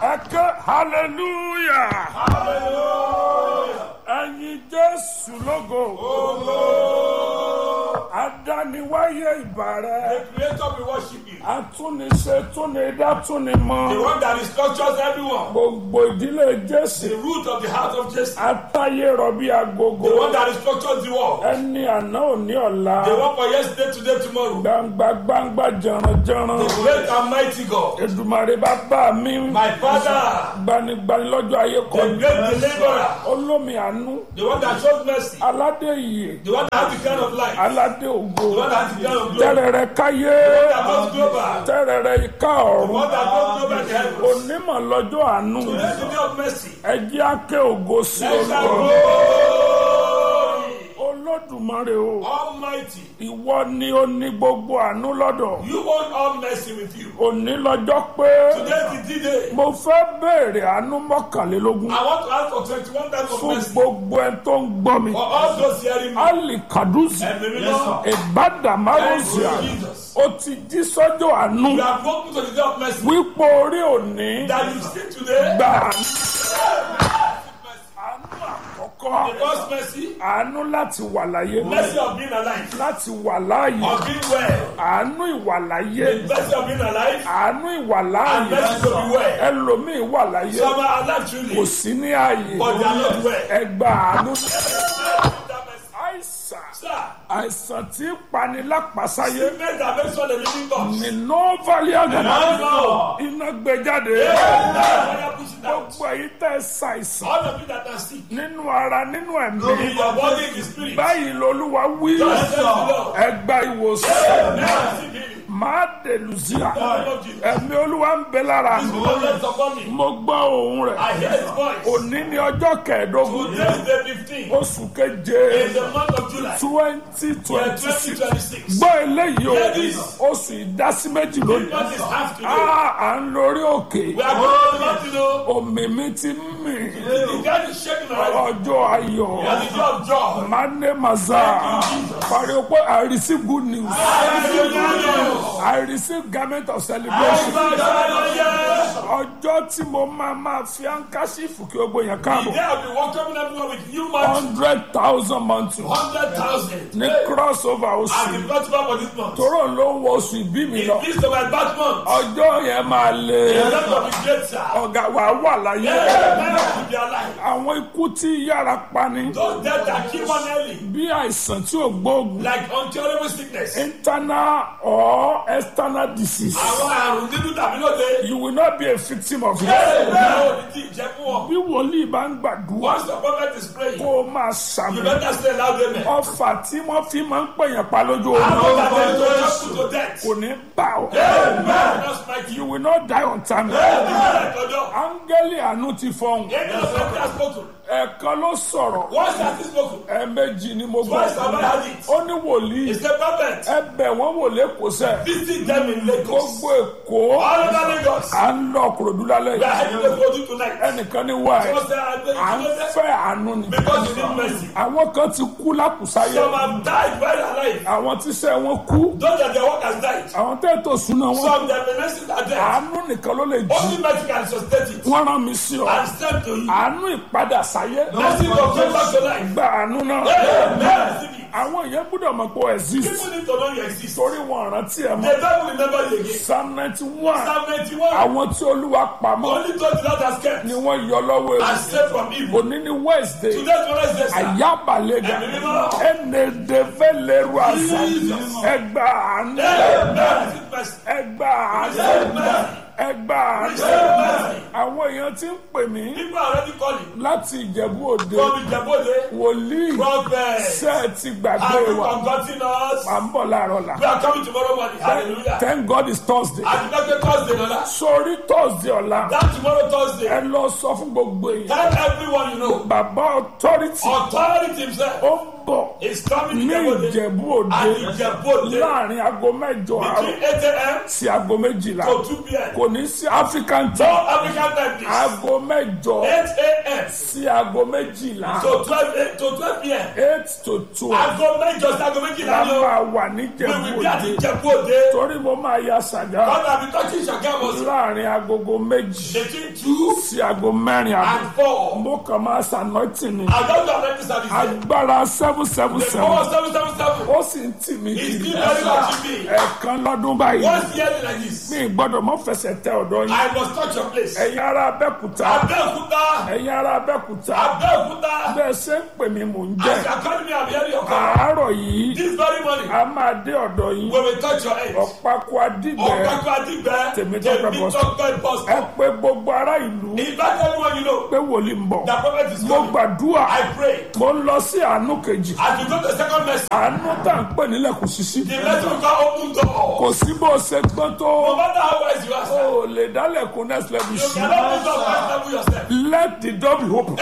ẹ ké hallelujah ẹyin jésù lógo adániwáyé ìbàrẹ The creator we worship you. atúniṣe túnidá The túnimọ one that structures everyone. gbogbo ìdílé The jésù root of the heart of Jesus. atáyé rọbí The agogo one that structures the world. ẹni àná òní ọ̀la The one for yesterday, today, tomorrow. gbangba gbangba jẹranjẹran The great and mighty God. èdùmàrè bàbá mi My father. gbanigbani lọ́jọ́ ayé The kọ́ni great deliverer. olómi àánú The one that shows mercy. aládé ìyè The one that has the kind of life. aládé The ògo one that has the kind of glory. tẹ́rẹ̀rẹ̀ káyé The one that goes global. tẹ́rẹ̀rẹ̀ ìka The ọ̀run one that goes global to heaven. onímọ̀ lọ́jọ́ àánú Today is the day of mercy. ẹjẹ́ àkẹ́ ògo sí Let's shout olúwa glory. olódùmarè o Almighty. ìwọ ni ó ní gbogbo àánú lọ́dọ̀ You want all mercy with you. òní lọ́jọ́ pé Today is the day. mo fẹ́ béèrè àánú mọ́kànlélógún I want to ask for 21 times of fún mercy. gbogbo ẹ tó ń gbọ́ mi For all those hearing me. ali kaduzi Ẹ̀mí mímọ́. ìbádàmárùsíà Thank you, Jesus. ó ti jí sọ́jọ́ àánú You have woken to the day of mercy. wípé orí òní That you see today. gbà àánú àkọ́kọ́ The first mercy. àánú láti wà láyé Mercy of being alive. láti wà láàyè Of being well. àánú ìwà láyé Mercy of being alive. àánú ìwà And láàyè mercy to be well. ẹlòmíì wà láyé Some are alive kò truly. sí ní ààyè But they are not well. ẹgbà àánú That mercy. àìsàn Sir. àìsàn tí ń pani lápasáyé Sickness that makes one a living God. ní nọ́ọ̀fàlì àgàdà No. iná gbé jáde Fire push it out. gbogbo èyí tẹ́ ẹ ṣàìsàn All the people that are sick. nínú ara nínú In ẹ̀mí your body, in the spirit. báyìí lolúwa wí Just tell the Lord. ẹgbà ìwòsàn Mercy healing. máa dèlùzíà In the name of Jesus. ẹ̀mí olúwa ń bẹ lára His mi blood rests upon me. mo gbọ́ ohùn rẹ̀ I hear his voice. òní ní ọjọ́ kẹẹ̀ẹ́dógún Today is day 15. oṣù keje In the month of July. twenty Year twenty six 2026. gbọ́ eléyìí o Hear this. oṣù ìdásí méjì lónìí What is half today? Ah, à ń lórí òkè We are going to let you know. omi mi ti ń mì The God is shaking already. ọjọ́ ayọ̀ And the day of joy. mane maza pariwo pé I receive good news I receive garment of celebration ọjọ́ tí mo máa máa fi ankasífù kí gbogbo yẹn káàbọ̀ Today I'll be welcoming everyone with new month. hundred thousand months 100,000. ní crossover As oṣù the festival for this month. tóró ló ń wọ oṣù ìbí mi lọ This is my birth month. ọjọ́ yẹn máa lè The Lord will be great, sir. ọ̀gá wa wà láyé Amen. To be alive. àwọn ikú tí yára pani Those death that kill one early. bí àìsàn tí ò gbóògùn Like uncurable sickness. internal or external disease Àwọn àrùn nínú tàbí lóde. you will not be a victim of it. Bẹ́ẹ̀ ò ní tí ì jẹ́ fún ọ. bí wòlíì bá ń gbàdúrà Once the prophet is praying, kó o máa you ṣàmì better say loud amen. ọfà tí wọ́n fi máa ń pèyàn pa lójú oorun Àwọn that they don't just put to death. kò ní bá ọ. Amen. That's mighty. you will not die on time. Amen. Ọjọ́. áńgẹ́lì àánú ti fọhùn Angel of God has spoken. ẹ̀ẹ̀kan ló sọ̀rọ̀ Once has he spoken. ẹ̀ẹ̀mejì ni mo gbọ́ Twice have I had it. ó ní wòlíì It's the prophet. ẹbẹ̀ wọ́n wò lẹ́kọ̀ọ́sẹ̀ Visit them in Lagos. gbogbo èkó All over Lagos. à ń lọ kúròdú lálẹ́ We are yìí heading to Kogi tonight. ẹnìkan ní wá ẹ̀ Because they are à ń going to fẹ́ àánú ni Because you need mercy. àwọn kan ti kú lákùsáyé Some have died while alive. àwọn tíṣẹ́ wọn kú Those that their work has died. àwọn tẹ́tò súná wọn Some their finances are dead. àánú nìkan ló lè jí Only mercy can sustain it. wọ́n rán mi sí ọ And send to you. àánú ìpadà sáyé Mercy will come back to life. gba àánú náà Amen. Receive it. àwọn èèyàn gbọ́dọ̀ mọ̀ pé ó exist People need to know you exist. torí wọn rántí ẹ̀ mọ́ They don't remember you again. psalm ninety one Psalm 91. àwọn tí olúwa pamọ́ Only those the Lord has kept ni wọ́n yọ lọ́wọ́ and ewu saved from evil. òní ní wednesday Today's Wednesday, sir. ayabalega ẹnẹdẹfẹlẹru àṣà ẹgbà àánú Amen. Receive mercy. ẹgbà àánú Receive mercy. ẹgbà àánú Receive mercy. àwọn èèyàn ti ń pè mí People are already calling. láti ìjẹ̀bú òde From Ijebode, wòlíì prophet, ṣe é ti gbàgbé have you wa forgotten us? à ń bọ̀ láàárọ̀ la We are coming tomorrow morning. Hallelujah. thank god it's thursday And the next Thursday, Lola. sórí thursday ọ̀la That tomorrow Thursday, ẹ lọ sọ fún gbogbo èèyàn tell everyone you know. bàbá authority Authority himself ó ń bọ̀ is coming ní to Ijebode. ìjẹ̀bú òde And Ijebode láàrin aago mẹ́jọ àárọ̀ between 8 a.m. sí aago méjìlá to 2 p.m. kò ní sí african No time African time, please. aago mẹ́jọ 8 a.m. sí aago méjìlá to twelve a- to twelve pm. eight to twelve aago mẹ́jọ sí aago méjìlá la ni o. máa wà ní we will be at jẹ̀bú Ìjẹ̀bú Òde. torí mo máa ya sàgá God have been touching Ṣàgámù sí. láàrin agogo méjì between two sí aago mẹ́rin àbọ̀ and four. mo kàn máa ṣànọ́tì ni I don't have any service. agbára seven seven The seven power seven seven seven. ó sì ń tì mí It's kiri still very much in me. ẹ̀ẹ̀kan lọ́dún báyìí Once yearly like this. mi gbọ́dọ̀ mọ́ fẹsẹ̀ tẹ ọ̀dọ̀ yín I must touch your place. ẹ̀yin ará abẹ́kúta Abẹ́òkúta. ẹ̀yin ará abẹ́kúta Abẹ́òkúta. bẹ́ẹ̀ ṣe ń pè mí mò ń As jẹ́ you are calling me, I'm hearing your call. àárọ̀ yìí This very morning, a máa dé ọ̀dọ̀ yín we will touch your head. ọ̀pákó adìgbẹ́ Ọ̀pẹ̀kọ̀ Adìgbẹ́. Tèmítọ́pẹ́ bus stop. Tèmítọ́pẹ́ bus ẹ stop. pé gbogbo ará ìlú Invite everyone you know. pé wòlíì ń bọ̀ The prophet is mo coming. gbàdúrà I pray. mo ń lọ sí àánú kejì As you go to the second message, àánú tá à ń pè nílẹ̀ kò sí sí the message will come open door. kò sí bó ṣe gbọ́n tó No matter how wise you are, sir, o lè dálẹ̀kùn next level you sí cannot put up first level yourself. let the door be open.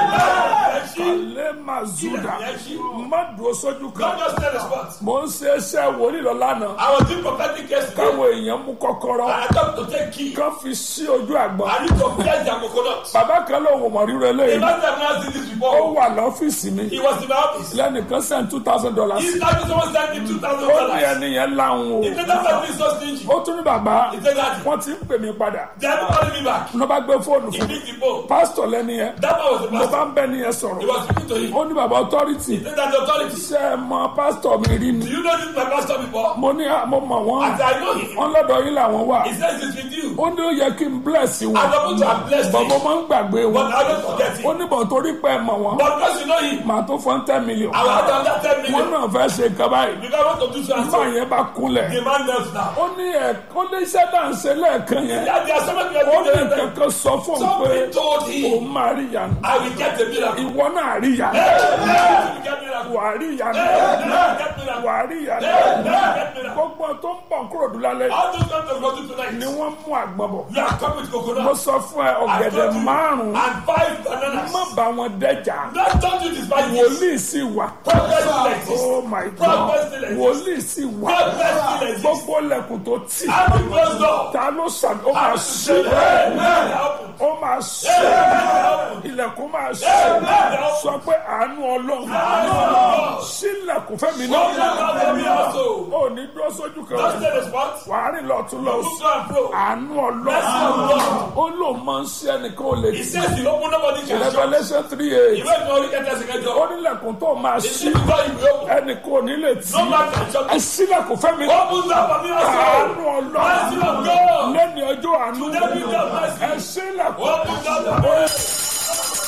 Amen. lè má zúdà má dúró sójú God kan just tell the spot. mo ń ṣe iṣẹ́ wòlíì lọ lánàá I was doing prophetic yesterday. káwọn èèyàn mú kọ́kọ́rọ́ And I told to take key. kán fi sí ojú àgbọn I need to press their coconut. bàbá kan lóun ò mọ̀ rírọ The eléyìí last time I seen this ó before, wà lọ́fíìsì mi he was in my office. lẹ́nìkan send two thousand dollars He started someone sent me two thousand ó ní dollars. ẹni yẹn láwọn He o said that person is so stingy. ó tún ní bàbá He said that wọ́n ti ń pè mí padà they are calling me back. ní wọ́n bá gbé fóònù He fún picked the phone. pásítọ̀ lẹ́ni yẹn That man was the mo bá pastor. ń bẹ́ ni yẹn He sọ̀rọ̀ was speaking to him. ó ní bàbá authority He said that the authority. ṣé ẹ mọ pásítọ̀ mi rí ni Do you know this my pastor before? mo ní à, mo mọ̀ wọ́n As I know him, wọ́n lọ́dọ̀ yín làwọn wà he says it's with you. ó ní ó yẹ kí n bless wọn I'm supposed to have blessed bọ̀ mo him. máa ń gbàgbé wọn But I don't forget ó him. ní bọ̀ torí pé ẹ mọ̀ wọ́n But because you know him, màá tó fọ́n ten million I will have done that ten wọn million. náà fẹ́ ṣe nǹkan báyìí Because I want to do so and nígbà so. yẹn bá kúnlẹ̀ The man knelt down. ó ní ẹ̀ ó ní iṣẹ́ náà ń ṣe lẹ́ẹ̀kan yẹn Yeah, there are so many ó people ní there. nǹkan kan sọ fún un pé Somebody told him, òun máa rí ìyanu I will get a miracle. ìwọ náà rí ìyanu Hey, hey, you get miracle. wà á rí ìyanu Hey, hey, get miracle. wà á rí ìyanu Hey, hey, get miracle. gbogbo tó ń bọ̀ kúrò dùn lálẹ́ All those come to go to tonight. ni wọ́n mú àgbọn bọ̀ You are coming with mo coconut. sọ fún ẹ I ọ̀gẹ̀dẹ̀ told you. márùn-ún And five bananas. má bá wọn dẹ́jà Don't don't do this by this. wòlíì sì wà Prophet still exists. oh my god Prophet still exists. wòlíì sì wà Prophet still exists. gbogbo lẹ̀kùn tó tì Every closed door. ta ló sàn ó máa ṣe Hey, hey, open. ó máa ṣe ilẹ̀kùn máa ṣe sọ pé àánú ọlọ́run sílẹ̀kùn fẹ́mi náà Open the door for me also. ó ní dúró sójú kan Don't stay the spot. wàá rìn lọ́tún lọ Look to and fro. àánú ọlọ́run ó lóun máa ń ṣe ẹnìkan ò lè He tì says you open nobody can shut. revolution three eight Ìwé ìgbà orí kẹta ṣe kẹjọ. ó nílẹ̀kùn tó máa Ìdí ṣí ìgbà ìwé open. ẹnìkan ò ní lè tì No man can shut. ẹ sílẹ̀kùn fẹ́mi náà Open the door for me also. àánú ọlọ́run Mercy of God. lẹ́ni ọjọ́ àánú Today be the mercy. ẹ sílẹ̀kùn. Open the door for me.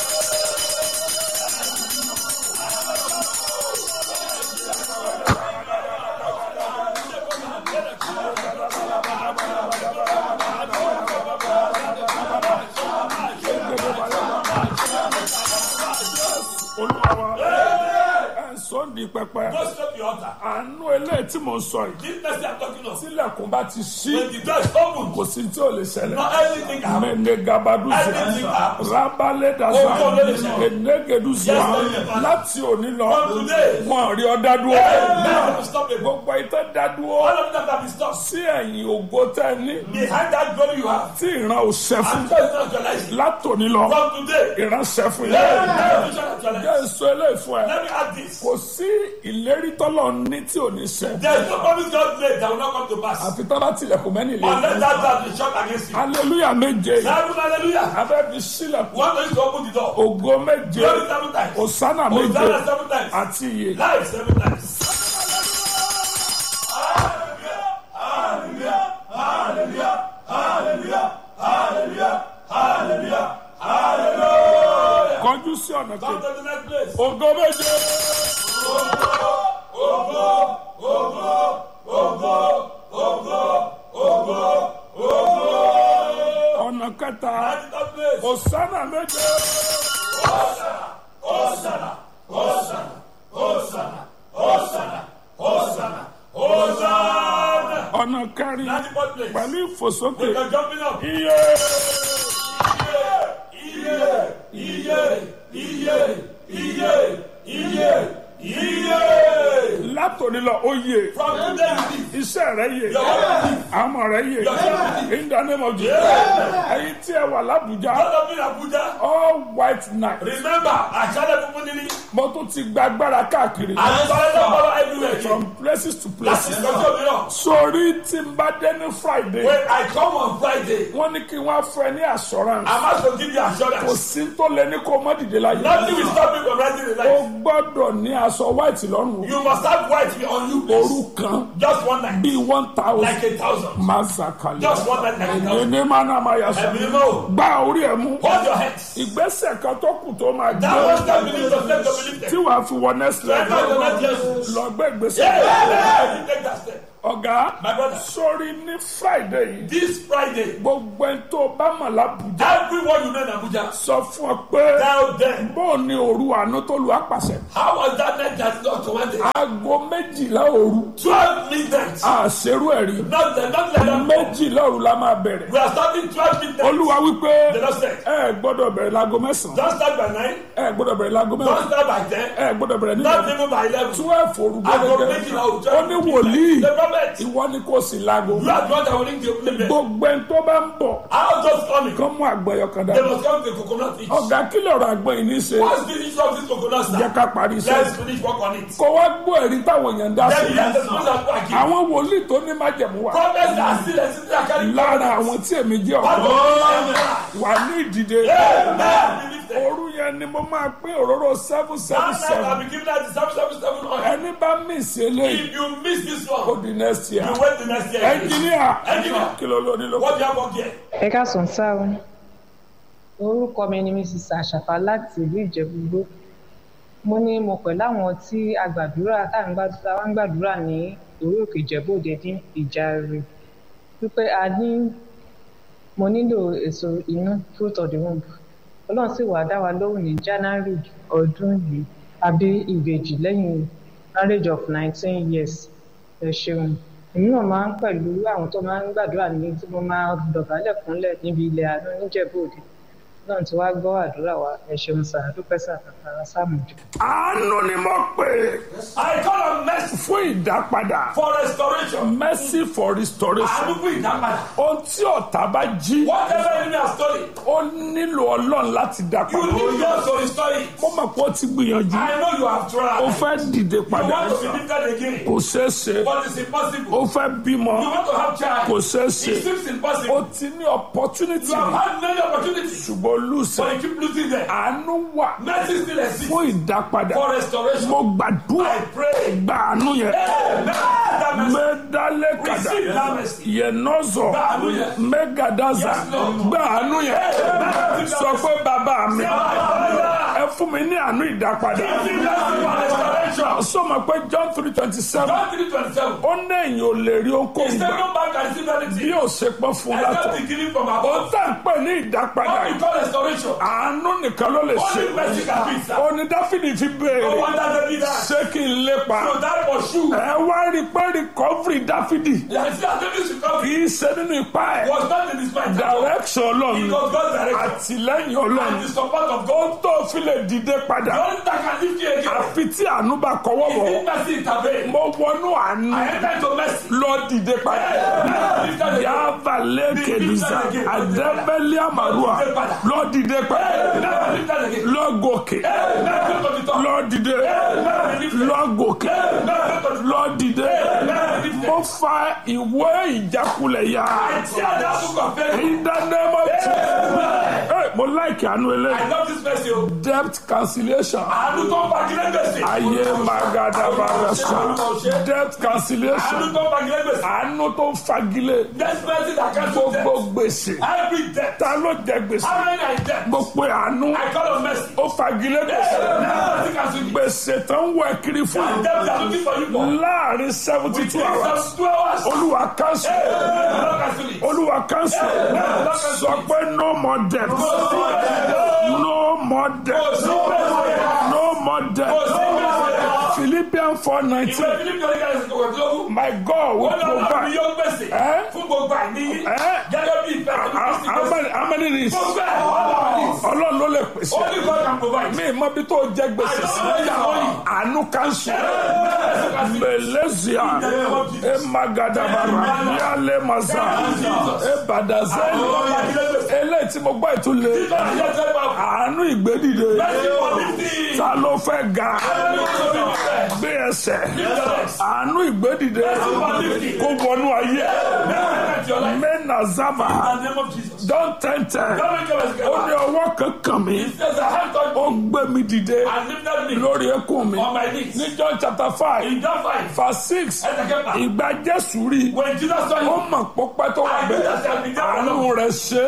olúwa ẹ sọ di pẹpẹ Go stop your altar. àánú eléyìí tí mo sọ yìí This mercy I'm talking of. sílẹ̀kùn bá ti ṣí When the door is open, kò sí tí ò lè ṣẹlẹ̀ not anything can happen. mẹ́nẹ̀ gabaduzi Everything happens. rabalẹ̀ daza Ogun ló lè ṣẹlẹ̀. enegeduzi Yes, Lord. láti òní lọ From today. wọn rí ọ dádúró Now stop it. gbogbo ìtẹ́ dádúró All of them have been stopped. sí ẹ̀yìn ògo tẹ́ ní Behind that glory you have. tí ìran ò ṣẹ fún I'm just not realizing. látòní lọ From today, ìran ṣẹ fún let yẹn me vision actualize. jẹ́ sọ eléyìí fún ẹ Let me add this. kò sí ìlérí tọ́lọ̀ ní tí ò ní ṣẹ There is no promise God made that will not come to pass. àfi tọ́ bá tilẹ̀kùn mẹ́ni lé Unless that door is shut against you. hallelujah méje Seven hallelujah. abẹ́ fi sílẹ̀kùn One is to open the door. ògo méje Glory seven times. òsánà méje Hosanna seven times. àti iye Life seven times. kọjú sí ọ̀nà Come kejì to the next place. ògo méje ọ̀nà kẹta At the third place. òsánà méje Hosanna. ọ̀nà kẹrin At the fourth place. pẹ̀lú ìfòsókè We are jumping up. iye Iye, iye, iye, iye, iye, iye. látòní lọ oyè From today you live. iṣẹ́ rẹ yé Your wife àmọ̀ rẹ yé in the name of Jesus ẹ̀yin tí ẹ wà lábùjá Don't of in Abuja. all white night Remember, àṣálẹ̀ funfun níní. mo tún ti gba agbára káàkiri Àwọn sọ́lẹ̀ tó follow everywhere. from places to Láti places ìtọ́jú òmíràn. sórí tí n bá dé ní friday When I come on Friday, wọ́n ní kí wọ́n á fún ẹ ní assurance I'm asked to give you kò assurance. sí tó lẹ ní kó má dìde láyé Nothing will stop you from rising in o life. gbọ́dọ̀ ní aṣọ white lọ́rùn You must have white on you. òru kan Just one night. bíi one thousand Like a thousand. mazakale Just one night like a thousand. ní mana ma yà sọ Ẹ̀mí mọ́. gba orí ẹ mú Hold your heads. ìgbésẹ̀ kan tó kù tó máa That one gbé step believe the step to believe tí them. wàá fi wọ next Enter the level next level. lọ gbé ìgbésẹ̀ Yeah, you take that step. ọ̀gá My brother. sórí ní friday yìí This Friday, gbogbo ẹni tó bá mọ̀ lábùjá everyone you know in Abuja, sọ fún ọ pé tell them bóò ni òru àánú tó lu àpàṣẹ how was that night that not commanded? aago méjìlá òru Twelve midnight. àṣerú ẹ̀rí Not the not like that. méjìlá òru la máa bẹ̀rẹ̀ We are starting twelve midnight. olúwa wípé The Lord said, ẹ gbọ́dọ̀ bẹ̀rẹ̀ láago mẹ́sàn-án don't start by nine, ẹ gbọ́dọ̀ bẹ̀rẹ̀ láago don't mẹ́wàá start by ten, ẹ gbọ́dọ̀ bẹ̀rẹ̀ not nígbà even by eleven. twelve òru Aago gẹ́gẹ́ méjìlá òru ó ní twelve wòlíì The prophet, ìwọ ni kò sí láago you are the one that will ring the opening bell. gbogbo ẹni tó bá ń bọ̀ How just coming? kán mú àgbẹ̀yọ kan They dání must come to the coconut each. ọ̀gá kí lọ̀rọ̀ àgbẹ̀ yìí ní í ṣe What's the issue of this coconut jẹ́ stand? ká parí iṣẹ́ Let's finish work on it. kó wá gbọ́ ẹ̀rí táwọn èèyàn ń dá sí Then you have the spoon that back in. àwọn wòlíì tó ní májẹ̀mú wa Prophets are still existing that carry lára àwọn tí èmi jẹ́ ọ̀dọ́ Amen. wà ní ìdìde Amen. Believe them. òru yẹn ni mo máa pín òróró seven seven That night I'll seven be giving out the seven seven seven oil. ẹni bá mísì eléyìí If you miss this ó one, di next year you wait the next year. ẹnjìníà Engineer. kí ló lóní ló What do you have up here? ẹ káàsán sá o orúkọ mi ni mrs àṣàfà láti ìlú ìjẹ̀bú-igbó mo ní mo pẹ̀lú àwọn tí a gbàdúrà tá à ń gbàdúrà wá ń gbàdúrà ní orí òkè ìjẹ́bú-òde ní ìjàre wípé a ní mo nílò èso inú fruit of the womb ọlọ́run sì wá dá wa lóhùn ní january ọdún yìí àbí ìbejì lẹ́yìn marriage of nineteen years ẹ ṣeun èmi náà máa ń pẹ̀lú àwọn tó máa ń gbàdúrà ní tí mo máa dọ̀bálẹ̀ kúnlẹ̀ níbi ilẹ̀ àánú níjẹ̀bú-òde náà tí wàá gbọ́ àdúrà wa ẹ ṣeun sà dúpẹ́ sà kàkàrà sàmùjọ. àánú ni mo pè é I call on mercy fún ìdápadà for restoration. mercy for restoration Àánú fún ìdápadà. ohun tí ọ̀tá bá jí Whatever enemy has stolen, ó nílò ọlọ́run láti dá you padà need God to restore it. mo mọ̀ pé ó ti gbìyànjú I know you have ó tried. fẹ́ dìde You padà want to be lifted again, kò ṣeé ṣe but it's impossible. ó fẹ́ bímọ You want to have child, kò ṣeé ṣe it seems ó impossible. ti ní opportunity You have had many opportunities, ṣùgbọ́n lùsẹ̀ but you keep losing them. àánú wà Mercy still exists fún ìdápadà for restoration. mo gbàdúrà I pray. gba àánú yẹn Amen. That mercy. mẹdálẹ kàdà Receive that mercy. yẹnọzọ Gba àánú yẹn. mẹgàdàzà Yes, Lord. gba àánú yẹn Amen. sọ pé bàbá mi Hallelujah. ẹ fún mi ní àánú ìdápadà Receive mercy for restoration. sọmọ pé john three twenty seven John 3:27. ó ní èyàn ò lè rí He ohunkóhun said, gbà No man can receive bí anything ó ṣe pọ́ fún except látọ̀ the giving from ó above. tà ń pè ní ìdápadà What we yìí call restoration. àánú nìkan ló lè ṣe Only mercy can do it, sir. ó ní dáfídì fi No béèrè wonder David died. ṣé kí n lépa So that was you. ẹ wá rí i pé recovery dáfídì Yeah, see, as David's kì recovery í ṣe nínú ipá ẹ̀ was not in his mind. direction ọlọ́run It ni. was God's direction. àtìlẹ́yìn ọlọ́run And the support of God. ohun tó fi lè dìde The padà only that can lift you again àfi tí àánú bá kọwọ́ is wọ̀ if mercy intervene. mo wọnú àánú I enter into mercy. lọ dìde padà Lifted again. yàrá lẹ́kẹ̀dùsà àdẹ́bẹ́lẹ́ àmàlùwà lọ dìde padà Lifted again. lọ gòkè Never go to the top. lọ dìde Never be lifted. lọ gòkè Never go to the lọ dìde Never be lifted. mo fa ìwé ìjákulẹ̀ yá I tear that book of faith. ìdánimọ̀ tí mo láìkì àánú I eléyìí love this mercy. o. debt cancellation. Àánú tó ń fagilé gbèsè. ayé magadabagasa debt Àánú cancellation tó ń fagilé gbèsè. àánú tó ń fagilé This mercy that can do gbogbo death. gbèsè Every death. ta ló jẹ gbèsè How many are in debt? mo pe àánú I call on mercy. ó fagilé gbèsè Mercy cancel it. gbèsè tó ń wẹ̀ kiri fún And death are looking for you for. láàrin seventy two hours Some two hours. olúwa cancel Lord cancel it. olúwa cancel sọ pé no more debt no more debt no more debt philippians four Ìwé nineteen Fílípì oníkà ẹ̀sìn kòkòrò my God will Ó lọ́wọ́ mi provide. yóò gbèsè Eh? fún gbogbo àìní Eh? gẹ́gẹ́ bí ìfẹ́ How, how many, how many is? Gbogbo ẹ̀ ọlọ́run ló lè pèsè Only God can provide. mi mọ bí tó jẹ gbèsè sí àánú kanṣu mẹlẹsìá ẹ magadabara yálẹ masa ẹ badazẹli eléyìí tí mo gbọ́ ìtúlẹ̀ àánú ìgbédìde ta ló fẹ́ ga gbé ẹsẹ̀ àánú ìgbédìde kó wọnú ayé mẹ́nà zaba don tẹ́ntẹ́ ó ní ọwọ́ kankan mi ó gbé mi dìde lórí ẹkún mi ní John chapter five verse six ìgbà Jésù rí When Jesus saw ó him, mọ̀ pópẹ́ tó wà bẹ́ẹ̀ àánú rẹ̀ ṣe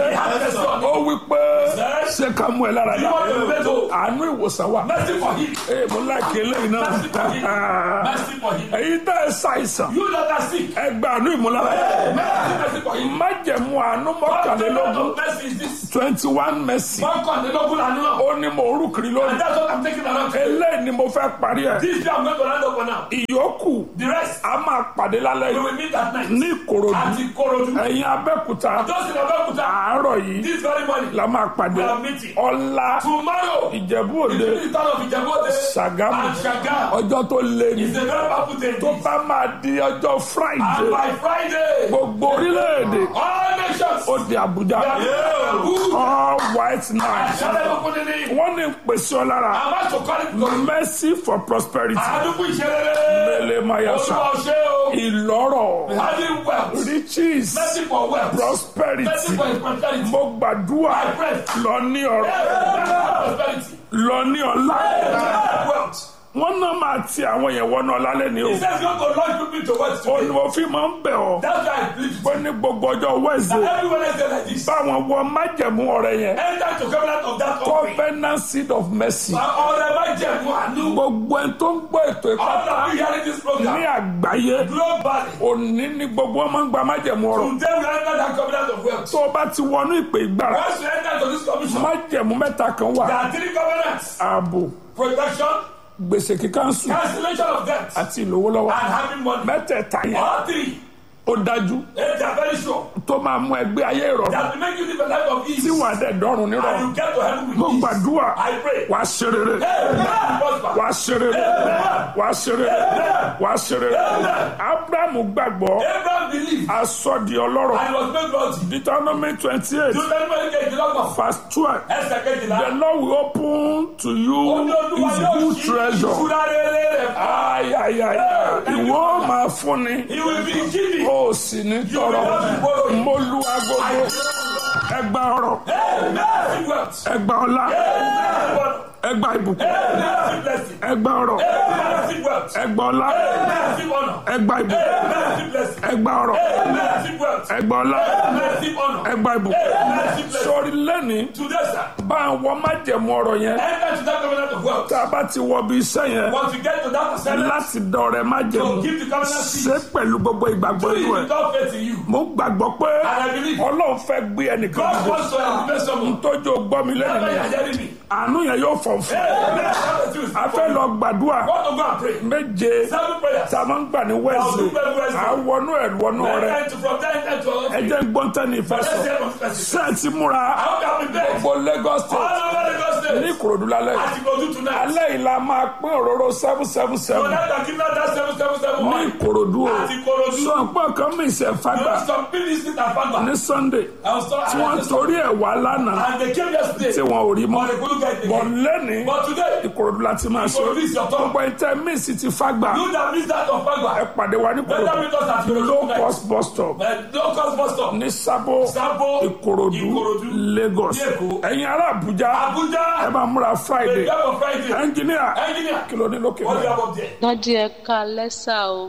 é ó wí pé ṣé ká mú ẹ lára dá àánú ìwòsàn wà mercy for him. ee mo láìké lẹ́yìn Mercy for him. náà Mercy for him. èyí tẹ́ ẹ ṣàìsàn You that are sick, ẹ gba àánú ìmúlára mercy for him. májẹ̀mú àánú What kind mọ́kànlélógún of mercy is this? twenty one mercy One condemnable and no. ó ní mo rú kiri And lónìí that's what I'm taking around. eléyìí ni mo fẹ́ parí ẹ̀ This day I'm going to round up for now. ìyókù The rest, a máa pàdé lálẹ́ we yìí will meet at night. ní Ìkòròdú At Ikorodu. ẹ̀yìn Abẹ́òkúta Just in Abeokuta. àárọ̀ yìí This very morning. la máa pàdé We are meeting. ọ̀la Tomorrow. Ìjẹ̀bú Òde Between the town of Ijebode Ṣàgámù and Shaga. ọjọ́ tó lé ní It's a very powerful day. tó bá máa di ọjọ́ And Friday by Friday, gbogbo orílẹ̀-èdè all nations. ó di Àbújá Yeah. Good. all white night Ṣẹlẹ̀ gbogbo nínú. wọ́n ní pèsè ọ lára I'm about to call it because mercy for prosperity àdúgbò ìṣẹ̀lẹ̀. mele mayasa Olúwa ṣe o. ìlọ́rọ̀ Having wealth. riches Mercy for wealth. Mercy prosperity for his prosperity. mo gbàdúrà lọ ní ọrọ̀ Prosperity. lọ ní ọlá Wealth. wọ́n náà máa ti àwọn yẹn wọnú ọlá lẹ́ni o He says God will launch people to wealth ó ní today. mo fi máa ń bẹ̀ ọ́ That's why I plead to pé ní gbogbo ọjọ́ wẹ́ẹ̀sì everyone else there like this. báwọn wọ májẹ̀mú ọ̀rẹ́ yẹn Enter to covenant of that offering. covenant seed of mercy Ọ̀rẹ́ má jẹ̀mú àánú. gbogbo ẹni tó ń gbọ́ ètò All ìpátá of you hearing this ní program. àgbáyé Globally. òní ní gbogbo wọn máa ń gba májẹ̀mú ọ̀rọ̀ Today we enter that covenant of wealth. tó o bá ti wọnú ìpè ìgbára Once you enter to this commission, májẹ̀mú mẹ́ta kan wà there are three covenants. ààbò Protection, gbèsè kíkánṣu cancellation of debt, àti ìlówólọ́wọ́ and having money. mẹ́tẹ̀ẹ̀ta yẹn All three. ó dájú eh, They are very sure. tó máa mú ẹgbẹ́ ayé ìrọ̀rùn That will make you live a life of ease. tí wàá dẹ̀ dọ́rùn And nírọ̀rùn you get to heaven with mo ease. gbàdúrà I pray. wàá ṣe rere Amen. Prosper. wàá ṣe rere wàá ṣe rere wàá ṣe rere abrahamu gbàgbọ́ Abraham believed aṣọ di ọlọ́rọ̀ and he was made wealthy. deuteronomy twenty eight Deuteronomy kejìlélọ́gbọ̀n. verse twelve Ẹsẹ̀ kejìlá. the lord will open to you Ó ní Olúwa his yóò good ṣí treasure ìṣúra rere rẹ̀ fún. ayayaya ìwọ máa fúnni He will be giving. ó sì ní tọrọ mo lu agogo ẹgbà ọrọ̀ Amen. Wealth. ẹgbà ọlá Amen. ẹgbà ìbùkún Amen. Blessing. ẹgbà ọrọ̀ Amen. Wealth. ẹgbà ọlá Amen. Honor. ẹgbà ìbùkún Amen. Blessing. ẹgbà ọrọ̀ Amen. Wealth. ẹgbà ọlá Amen. Honor. ẹgbà ìbùkún Amen. Blessing. sórí lẹ́ni Today, sir, bá àwọn májẹ̀mú ọ̀rọ̀ yẹn enter to that covenant of wealth. tá a bá ti wọ bí iṣẹ́ yẹn Once you get to that assignment, láti dọ̀rẹ́ májẹ̀mú to give the covenant ṣe seed, pẹ̀lú gbogbo ìgbàgbọ́ do inú it ẹ̀ without faith in you. mo gbàgbọ́ pé And I believe ọlọ́run fẹ́ gbé ẹnìkan God dìde wants to elevate someone. tójú gbọ́ mi lẹ́nu Never yẹn you are hearing me. àánú yẹn yóò fọ̀ fún Amen. That's the truth. a fẹ́ lọ gbàdúrà Want to go and pray. méje Seven prayers. tá a máa ń gbà ní wẹ́ẹ̀sì à ń wọnú ẹ̀ wọnú rẹ̀ Then to from there enter to ẹ jẹ́ gbọ́ntẹ́ni ìfẹ́ Let's sọ hear from person. sẹ́ẹ̀tì múra I hope you have been there. gbogbo Lagos All state over Lagos ní State. Ìkòròdú lálẹ́ yìí. As you go do tonight. alẹ́ yìí la máa pín òróró seven seven So seven now that give out that seven seven seven ní one. Ìkòròdú o Àti Ìkòròdú. sọ pé ọkàn mi ìṣẹ̀ You fagbà know some people listen and fagba. ní Sunday I was told tí wọ́n torí ẹ̀ wá lánàá and they came yesterday. tí wọn ò rí mọ́ But they couldn't get it. bọ̀ lẹ́ni But today, Ìkòròdú la ti máa ṣe Ìkòròdú is your turn. gbogbo ìtẹ́ míìsì ti fagbà you that miss that of ẹ fagba. pàdé wa ní Better Ìkòròdú meet us at Ìkòròdú low tonight. cost bus stop But no cost bus stop. ní Sábó Sabo, Ìkòròdú Ìkòròdú, Lagos ní Èkó. ẹ̀yin ará Àbújá ẹ Abuja. máa múra The Friday day of Friday. ẹnjìníà Engineer. kí ló ní lókè What do you náà. have up there? dádì ẹ ká lẹ́sà o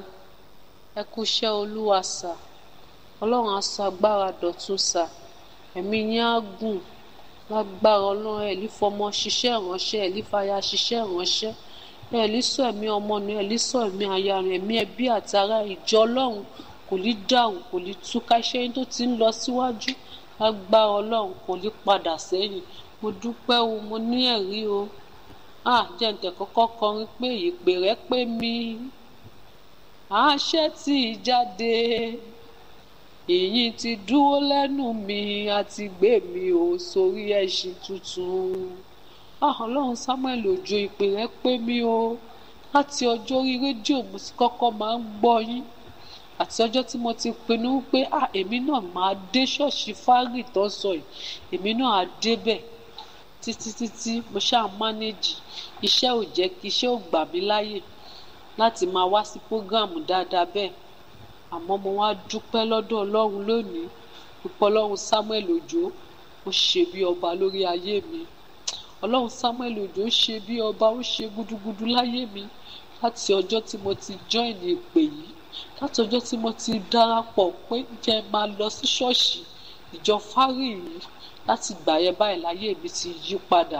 ẹ kú iṣẹ́ olúwa sà ọlọ́run á sọ agbára dọ̀tun sà ẹ̀mí yín á gùn lágbára ọlọ́run ẹ̀ lè fọmọ ṣiṣẹ́ ìránṣẹ́ ẹ̀ lè fàyà ṣiṣẹ́ ìránṣẹ́ ẹ̀ lè sọ ẹ̀mí ọmọ nù ẹ̀ lè sọ ẹ̀mí aya rẹ̀ ẹ̀mí ẹbí àti ará ìjọ ọlọ́run kò ní dàrú kò ní túká iṣẹ́ yín tó ti ń lọ síwájú lágbára ọlọ́run kò ní padà sẹ́yìn mo dúpẹ́ o mo ní ẹ̀rí o ah jẹ́ǹtẹ̀ kọ́kọ́ kọrin pé ìpè rẹ pé mi àṣẹ tí jáde ìyìn ti dúró lẹ́nu mi àti gbé mi ò sórí ẹṣin tuntun ah ọlọ́run samuel òjò ìpè rẹ pé mi o láti ọjọ́ orí rédíò mo ti kọ́kọ́ máa ń gbọ́ yín àti ọjọ́ tí mo ti pinnu pé ah èmi náà máa dé ṣọ́ọ̀ṣì fárì tó ń sọ yìí èmi náà á débẹ̀ títí títí mo ṣáà mánéjì iṣẹ́ ò jẹ́ kí iṣẹ́ ò gbà mí láyè láti máa wá sí prógráàmù dáadáa bẹ́ẹ̀ àmọ́ mo wá dúpẹ́ lọ́dọ̀ ọlọ́run lónìí pípọ́ ọlọ́run samuel òjò ó ṣe bí ọba lórí ayé mi ọlọ́run samuel òjò ó ṣe bí ọba ó ṣe gúdúgúdú láyé mi láti ọjọ́ tí mo ti join ìpè yìí láti ọjọ́ tí mo ti darapọ̀ pé jẹ́ máa lọ sí ṣọ́ọ̀ṣì ìjọ fárì yìí láti gbà yẹn báyìí láyé mi ti yí padà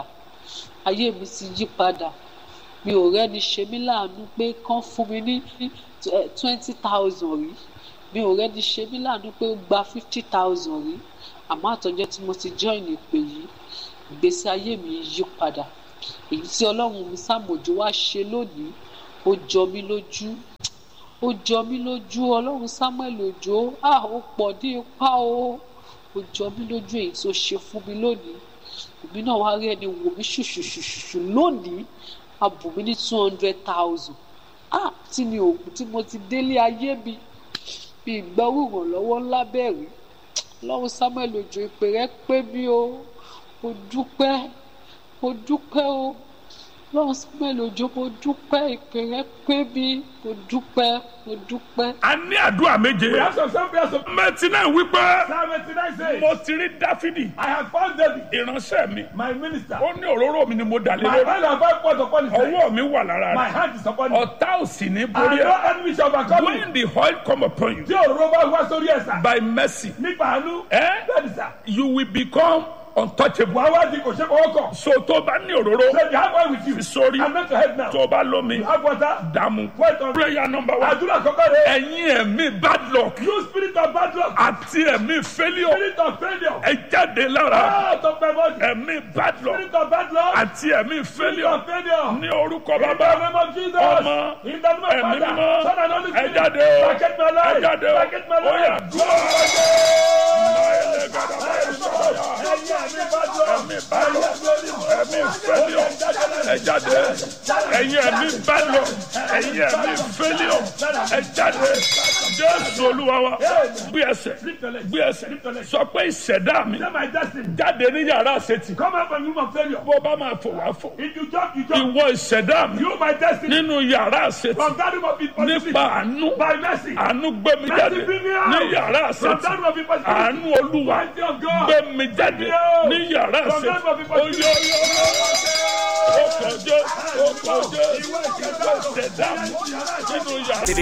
ayé mi ti yí padà mi ò rẹ́ni ṣe mí láàánú pé kán fún mi ní twenty thousand rí mi ò rẹ́ni ṣe mí láàánú pé ó gba fifty thousand rí àmọ́ àtọ́jọ́ tí mo ti join ìpè yìí ìgbésí ayé mi yí padà èyí tí ọlọ́run mi sàmójú wá ṣe lónìí ó jọ mí lójú ó jọ mí lójú ọlọ́run samuel òjò ah ó pọ̀ ní ipá o ó jọ mí lójú èyí tó ṣe fún mi lónìí èmi náà wá rí ẹni wò mí ṣùṣùṣùṣù lónìí a bù mí ní two hundred thousand ah tí mi ò tí mo ti délé ayé mi bí ìgbọ́rù ìrànlọ́wọ́ ńlá bẹ̀rẹ̀ ọlọ́run samuel òjò ìpè rẹ pé mi o mo dúpẹ́ mo dúpẹ́ o ọlọ́run samuel òjò mo dúpẹ́ ìpè rẹ pé mi mo dúpẹ́ mo dúpẹ́. a ní àdúrà méje. We have some some prayers of mẹtí náà wípé Psalm 89 says, mo ti rí dáfídì I have found David, ìránṣẹ́ mi my minister. ó ní òróró mi ni mo dà lé My lórí hand and five points upon his head. ọwọ́ mi wà lára My rẹ̀ hand is upon him. ọ̀tá ò sì ní And borí no ẹ̀ enemy shall overcome me. when the oil come upon you Tí òróró bá wá sórí ẹ̀sà. by mercy Nípa àánú. Eh? Bẹ́ẹ̀ni sà. you will become untouchable Wàá wá di kò ṣe fọwọ́ kàn. so tó bá ní òróró So you have one with you. fi sórí I'm not your head now. tó bá lómi You have water. dààmú Wait on. prayer number one Àdúrà kọ́kọ́ rẹ̀. ẹ̀yin ẹ̀mí bad luck You spirit of bad luck. àti ẹ̀mí failure Spirit of failure. ẹ jáde lára Out of my body. ẹ̀mí bad luck Spirit of bad luck. àti ẹ̀mí Spirit failure of failure. ní orúkọ In the bàbá name of Jesus. Ọmọ, In the name of ẹ̀mí Father. mímọ́ Son and Holy ẹ Spirit. jáde o Packet my ẹ life. jáde o Packet my ó yá life. dúró. Ẹ̀yin ẹ̀mí bad luck. ẹ̀mí failure ẹ jáde ẹ̀yin ẹ̀mí bad luck ẹ̀yin ẹ̀mí failure ẹ jáde jésù olúwa wa gbé ẹsẹ̀ gbé ẹsẹ̀ sọ pé ìṣẹ̀dá mi Say my destiny. jáde ní yàrá àṣetì Come out from room of failure. bó bá máa fò wá fò If you jump, you jump. ìwọ ìṣẹ̀dá mi You my destiny. nínú yàrá àṣetì From that room of impossibility. nípa àánú By mercy. àánú gbé mi jáde ní yàrá From àṣetì that room of impossibility. àánú olúwa Mighty of God. gbé mi jáde ní yàrá àṣetì oyè ó kọjọ ó kọjọ ìwé ìṣẹ̀dá mi nínú yàrá jáde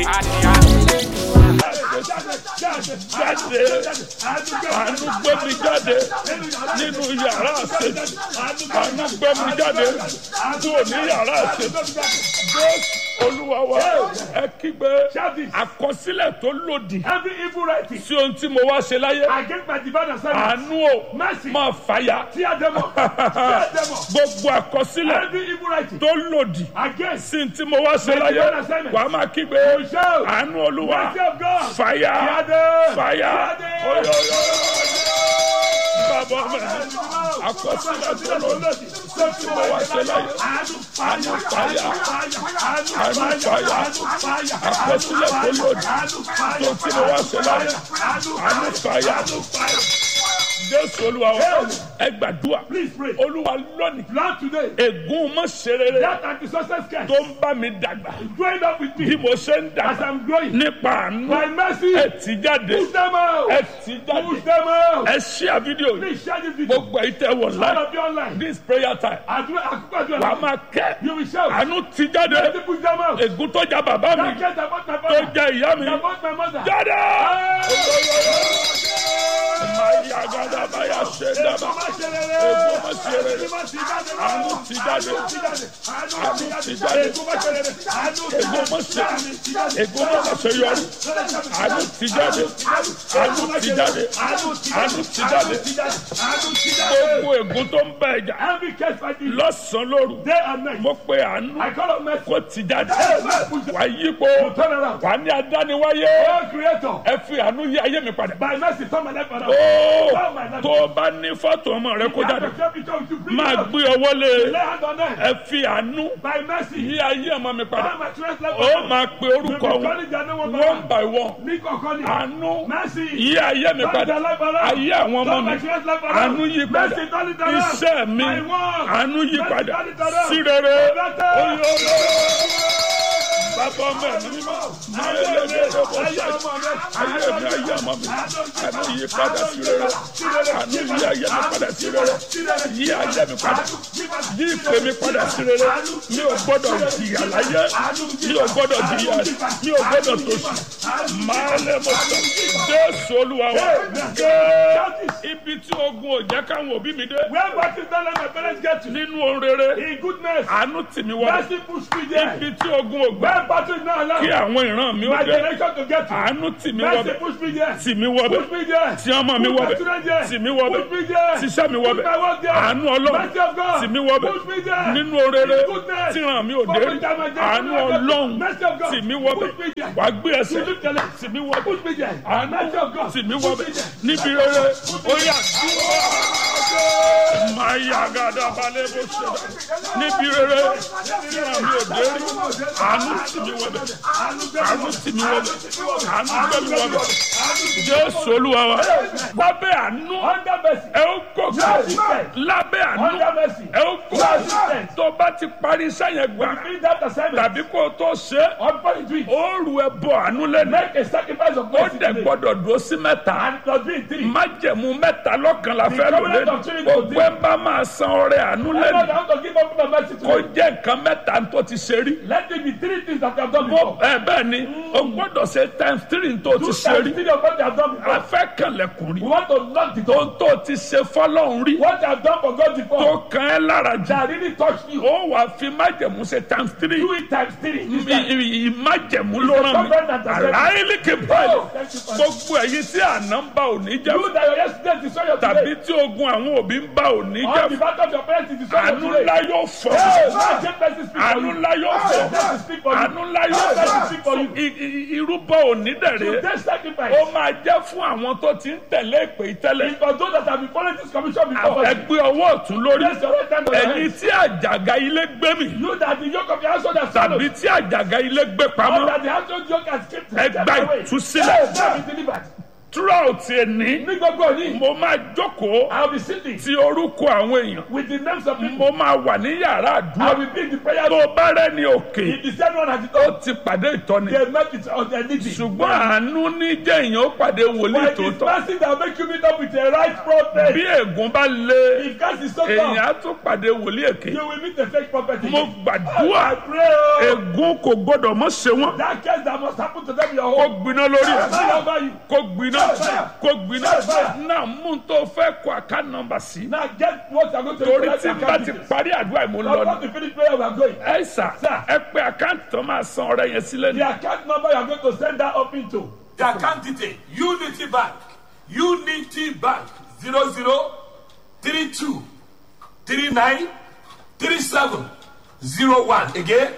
àánú gbé mi jáde nínú yàrá àṣetì àánú gbé mi jáde kúrò ní yàrá àṣetì jésù olúwa wa ẹ kígbe àkọsílẹ̀ tó lòdì Every evil writing sí ohun tí mo wá ṣe láyé against my divine assignment. àánú o Mercy. máa fàyà Tear them up. Tear them up. gbogbo àkọsílẹ̀ Every evil writing tó lòdì against sí ohun tí mo wá ṣe láyé divine assignment. wà á máa kígbe shout. àánú olúwa mercy of God. fàyà Tear them. fàyà Tear them. oyoyo bàbá mi àkọsílẹ̀ tó lòdì sí ohun tí mo wá ṣe láyé àánú fàyà àánú fàyà àkọsílẹ̀ tó lòdì sí ohun tí mo wá ṣe láyé àánú fàyà jésù olúwa wa ẹ gbàdúrà Please pray. olúwa lónìí Lord today, ègún mọ́ ṣerere that anti-success curse tó ń bá mi dàgbà growing up with bí me mo ṣe ń as dàgbà I'm growing. nípa àánú By mercy, ẹ tì jáde push them out. ẹ tì Push jáde them out. ẹ ṣíà fídíò yìí Please share this video. gbogbo èyí tẹ wọ All láì of you online. this prayer time Àdúrà àkókò àdúrà. wà á máa kẹ́ You will shout. àánú tì jáde Let me push them out. ègún tó já bàbá mi That curse about my tó father. já ìyá mi About my mother. jáde. Hey! máa yá gàdá máa yá ṣe dábàá ègún mọ́ ṣerere àánú tì jáde àánú tì jáde ègún mọ́ ṣe ègún mọ́ ṣe yọrí àánú tì jáde àánú tì jáde àánú tì jáde gbogbo ègún tó ń bẹ ẹja Every case fighting lọ́sàn-án lóru day and night. mo pe àánú I call on mercy. kó ti jáde wà á yípo Turn around. wà á ní adániwáyé Oh creator. ẹ fi àánú yí ayé mi padà. By mercy turn my life around. ó Turn my life tó o bá ní fọ́tò ọmọ rẹ kó jáde máa Máa gbé ọwọ́ lé Lay hand on them. ẹ fi àánú By mercy. yí ayé ọmọ mi padà Turn my children's life ó around. máa pe orúkọ wọn one by one Ní kọ̀ọ̀kan ni. àánú Mercy. yí ayé mi Turn padà their life around. ayé àwọn ọmọ Turn mi my children's life around. àánú yí padà Mercy, turn it around. iṣẹ́ mi My work. àánú yí Mercy, padà turn it around. sí rere My daughter. oyè bàbá ọmọ ẹ̀mí mímọ́ máa ń lé ní ẹ̀rọ bó ṣe ayé mi ayé ọmọ mi àánú yí padà sí rere àánú yí ayé mi padà sí rere yí ayé mi padà yí ìpè mi padà sí rere mi ò gbọ́dọ̀ jìyà láyé mi ò gbọ́dọ̀ jìyà mi ò gbọ́dọ̀ tòṣì máa lé mo sọ jésù olúwa wa gé ibi tí ogun ò jẹ́ káwọn òbí mi dé Where what is that let my parents get to? nínú ohun rere In goodness. àánú tì mí wọlé Mercy push me there. ibi tí ogun ò gbà Where battle is not kí allowed. àwọn ìran mi ó My dé generation to get to. àánú tì mí Mercy wọbẹ̀ push me there. tì mí wọbẹ̀ Push me there. tí ọmọ mi Put my wọbẹ̀ children there. tì mí wọbẹ̀ Push me there. tíṣẹ́ mi wọbẹ̀ Put my work there. àánú ọlọ́run Mercy of God. tì mí wọbẹ̀ Push me there. nínú orere In goodness. tí ìran mi ò dé rí àánú ọlọ́run Mercy of God. tì mí wọbẹ̀ Push me there. wàá gbé ẹsẹ̀ You lift your leg. tì mí wọbẹ̀ Push me there. àánú Mercy of God. tì mí Push wọbẹ̀ me there. níbi rere ó yà máa yá gàdá balẹ̀ bó ṣe dá níbi rere tí ìran mi ò dé rí àánú tì mí wọbẹ̀ àánú tì mí wọbẹ̀ àánú gbé mi wọbẹ̀ jésù olúwa wa lábẹ́ àánú Under mercy. ẹ ó gòkè lábẹ́ àánú Under mercy. ẹ ó gòkè tó bá ti parí iṣẹ́ yẹn gbà Finish that assignment. tàbí kó o tó ṣe é, Unfold it to it. ó rù ẹ bọ àánú lẹ́nu Make a sacrifice of ó mercy dẹ̀ today. gbọ́dọ̀ dúró sí mẹ́ta And it must be in three. májẹ̀mú mẹ́ta lọ́kàn la fẹ́ lò covenant lẹ́nu of Trinity gbogbo ẹ bá máa san ọrẹ àánú Everyone lẹ́nu that want to give up the mercy kó today. jẹ́ nǹkan mẹ́ta tó ti ṣe rí Let it be three things that you have done bó before. ẹ bẹ́ẹ̀ ni o gbọ́dọ̀ ṣe times three tó ti Two ṣe times rí three of what you have done before. a fẹ́ kànlẹ̀kùn rí We want to knock the door. ohun tó ti ṣe fọlọ́run rí What you have done for God tó before. kàn ẹ́ lára jù That really touched you. ó wàá fi májẹ̀mú ṣe times three Do it times three. This time. ìmájẹ̀mú ló rán mi covenant of àlàyé kì í báyìí Oh, thank you, Father. gbogbo èyí tí àná ń bá òní jẹ́ You that your yesterday destroy your tàbí today. tí ogun àwọn òbí ń bá òní All the jẹ́ battle of your parents is destroy your àánú today. ńlá yóò fọ́ Hey, God, take mercy speak for àánú you. ńlá yóò God, fọ́ mercy speak for you. àánú ńlá yóò God, mercy fọ́ speak for you. I- i- irúbọ òní dẹ̀rẹ̀ Today's sacrifice. ó máa jẹ́ fún àwọn tó ti ń tẹ̀lé ìpè ìtẹ́lẹ̀ is for those that have been following this commission before. ẹgbẹ́ ọwọ́ ọ̀tún lórí Place your right hand on your ẹ̀yin head. tí àjàgà ilé gbé mi You that the yoke of your household has swallowed. tàbí tí àjàgà ilé gbé Or pamọ́ that the household yoke has kept Ẹ gba ìtúsílẹ̀. Hey, now be delivered. throughout ẹni Ní gbogbo òní, mo máa jókòó I will be sitting ti orúkọ àwọn èèyàn with the names of people. mo máa wà ní yàrá I àdúrà will be in the prayer tó bá rẹ́ni òkè If the same one has it ó all, ti pàdé ìtọ́ni they met with on their needy. ṣùgbọ́n àánú ní jẹ́ èèyàn ó pàdé wòlíì But it is tòótọ́ mercy that will make you meet up with a right prophet. bí ègún bá lé If God is so èèyàn tough, á tún pàdé wòlíì èké you will meet a fake prophet. mo again. gbàdúrà I pray. oh, ègún kò gbọdọ̀ mọ́ ṣe wọ́n That case that must happen to them in your kó home. gbiná lórí ẹ̀ Fire over you. kó gbiná kó gbiná náà mú un tó fẹ́ kó àká nọ́mbà sí Now get what you are going to do. torí Let's tí n bá ti account it. parí àdúrà ìmú Now, lọ once we finish prayer, we are going. ẹ sà ẹ pé àkáǹtì tó máa san ọrẹ yẹn sílẹ̀ ní. The account number you are going to send that up into. The account detail Unity Bank Unity Bank zero zero three two three nine three seven zero one again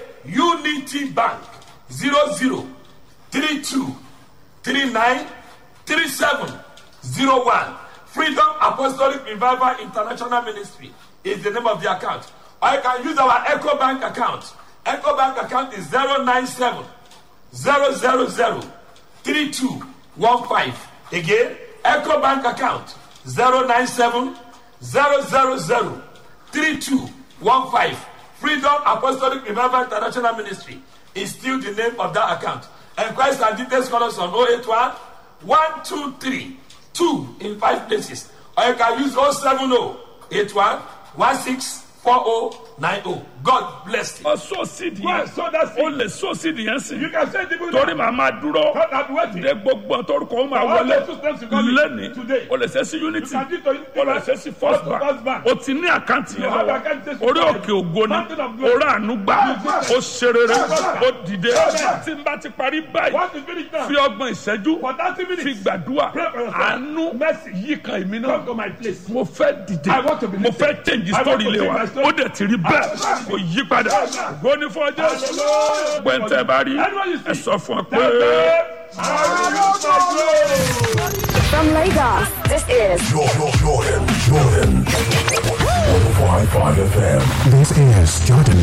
Unity Bank zero zero three two three nine three seven zero one Freedom Apostolic Revival International Ministry is the name of the account. Or you can use our Echo Bank account. Echo Bank account is zero nine seven zero zero zero three two one five again echo bank account zero nine seven zero zero zero three two one five freedom apostolic revival international ministry is still the name of that account enquiries and details call us on oh eight one one two three two in five places or you can use oh seven oh eight one one six 4090. God bless you. ọ sọ sídìí Go yẹn and sow that o seed. lè sọ sídìí yẹn sí You can send people torí now. màá máa dúró God, I've been waiting. de gbogbo ọtọrùkọ ó máa All wọlé those steps you call it lẹ́ni today. o lè ṣe sí unity You can do it to Unity o lè Bank. ṣe sí first Go to First bank Bank. o ti ní àkáǹtì You yẹn have lọ́wọ́ account statement. orí òkè ògo ni Mountain of glory. orí àánú gbà ó ṣe rere ó dìde Amen. tí n bá ti parí báyìí What is finished now? fi ọgbọ̀n ìṣẹ́jú For 30 fi minutes. gbàdúrà Pray for yourself. àánú Mercy. yí kan èmi Come náà to my place. mo fẹ́ dìde I want to be mo lifted. fẹ́ change I want story to ilé change wa my story. ó dẹ̀ ti rí bẹ́ẹ̀ kò yí padà gbóni fún ọjọ́ Hallelujah. gbẹ̀ntẹ́ bá rí Anyone you see. ẹ sọ fún ọ pé. Tell them, I will use my glory. From Lagos, this is Jordan, Jordan, Jordan. 105.5 FM. This is Jordan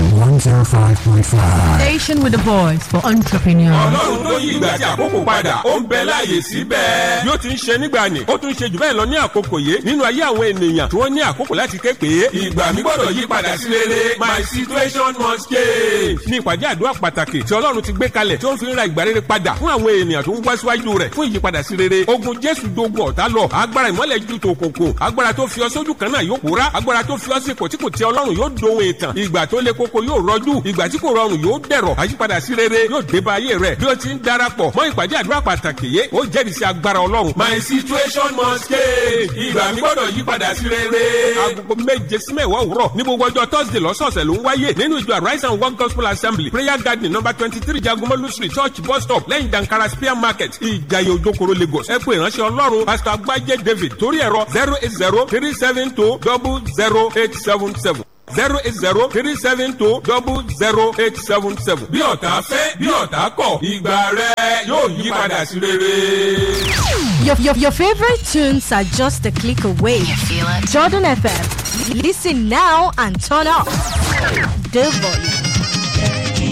105.5. Station with the voice for entrepreneurs. ọlọ́run tó yí ìgbà àti àkókò padà ó ń bẹ láàyè síbẹ̀. bí ó ti ń ṣe nígbà ni ó tún ṣe jù bẹ́ẹ̀ lọ ní àkókò yìí nínú ayé àwọn ènìyàn tí wọ́n ní àkókò láti ké pé ìgbà mi gbọ́dọ̀ yí padà sí rere my situation must change. ní ìpàdé àdúrà pàtàkì tí ọlọ́run ti gbé kalẹ̀ tí ó ń fi ń ra ìgbà rere padà fún àwọn ènìyàn tó ń wá síwájú rẹ̀ fún ìyípadà sí rere ogun jésù dogun ọ̀tá lọ agbára ìmọ́lẹ̀ ju tòkòkò agbára tó fi ọ sójú kan náà yóò pòórá agbára tó fi ọ sí ipò tí kò tẹ ọlọ́run yóò dohun ìtàn ìgbà tó le koko yóò rọjú ìgbà tí kò rọrùn yóò dẹ̀rọ̀ àyípadà sí rere yóò dé bá ayé rẹ̀ bí ó ti ń darapọ̀ mọ́ ìpàdé àdúrà pàtàkì yé ó jẹ́rìí sí agbára ọlọ́run. my situation must change ìgbà mi gbọ́dọ̀ yí padà sí rere. agogo méje sí mẹ́wàá òwúrọ̀ ní gbogbo ọjọ́ thursday lọ́sọ̀ọ̀sẹ̀ ló ń wáyé nínú ìjọ arise and work gospel assembly prayer garden number twenty three jagomolu street church bus stop lẹ́yìn dankara spear market ìjayé ojokoro lagos ẹ pé ìránṣẹ́ ọlọ́run pastor agbájé david torí ẹ̀rọ zero eight zero three seven two double zero eight seven seven zero eight zero three seven two double zero eight seven seven. bí ọ̀tá fẹ́ bí ọ̀tá kọ̀ ìgbà rẹ yóò yí padà sí rere. Your, your, your favorite tunes are just a click away. You feel it? Jordan FM. Listen now and turn up the volume.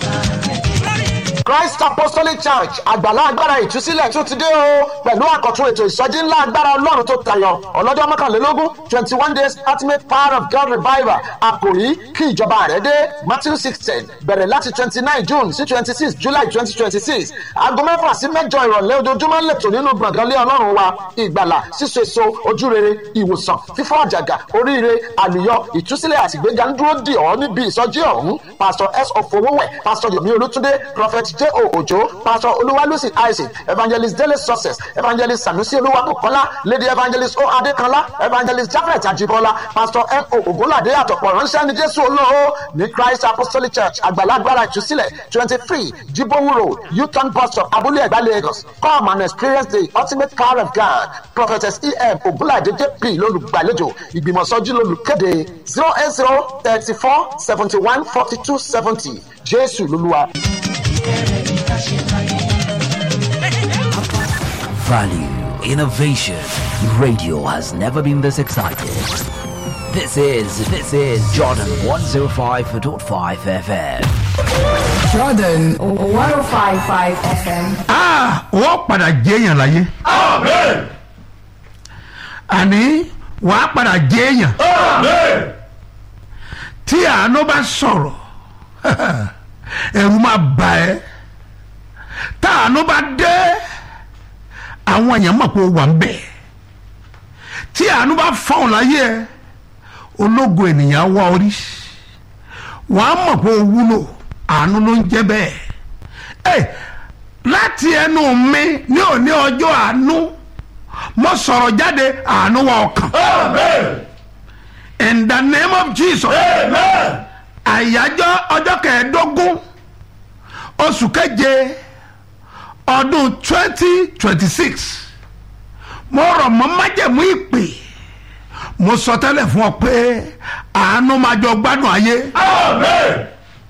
Christ Apostolic Church àgbàlá agbára ìtúsílẹ̀ tún ti dé o pẹ̀lú àkọ́tún ètò ìsọjí ńlá agbára ọlọ́run tó tayọ ọlọ́jọ́ mọ́kànlélógún twenty one days ultimate power of God revival àkòrí kí ìjọba rẹ̀ dé Matthew sixteen bẹ̀rẹ̀ láti twenty nine June sí twenty six July twenty twenty six aago mẹ́fà sí mẹ́jọ ìrọ̀lẹ́ ojoojúmọ́ lẹ́tọ̀ nínú gbọ̀ngànlé ọlọ́run wa ìgbàlà síso èso ojúrere ìwòsàn fífọ́ àjàgà oríire àlùyọ ìtúsílẹ̀ àtìgbéga ń dúró dì ọ́ níbi ìsọjí ọ̀hún pastor s ofowówẹ̀ pastor yomi olútúndé prophet j o ojo pastor olúwalúsì isaac evangelist dele success evangelist sanusi olúwakọ̀kọ́lá lady evangelist o adékanlá evangelist jafet ajibola pastor n o ogunlade àtọ̀pọ̀ ránṣẹ́ ní jésù olóhó ní christ apostolic church àgbàlagbára ìtúsílẹ̀ twenty three jibowu road uton bus stop abúlé ẹ̀gbá lagos come and experience the ultimate power of god prophetess em ogunlade jp lolùgbàlejò ìgbìmọ̀sọ́jú lolùkéde zero eight zero thirty four seventy one forty two seventy jésù lolúwa. Value, innovation. Radio has never been this excited. This is this is Jordan 105.5 FM. Jordan 105.5 FM. Ah, wọ́n padà jẹ́yàn láyé. Amen. Àní wàá padà jẹ́yàn. Amen. Tí àánú bá sọ̀rọ̀, ẹ̀rù máa bà ẹ́. Tá àánú bá dé, àwọn èèyàn mọ̀ pé ó wà ń bẹ̀. Tí àánú bá fọ̀hún láyé ẹ, ológo ènìyàn wá orí. Wọ́n á mọ̀ pé ó wúlò, àánú ló ń jẹ́ bẹ́ẹ̀. Ẹ láti ẹnu mi ní òní ọjọ́ àánú mo sọ̀rọ̀ jáde àánú wa ọkàn. Amen. in the name of jesus. Amen. àyájọ́ ọjọ́ kẹẹ̀ẹ́dógún oṣù keje ọdún twenty twenty six mo rọ̀ mọ́ májẹ̀mú ìpè mo sọ tẹ́lẹ̀ fún ọ pé àánú máa jọ gbádùn ayé Amen.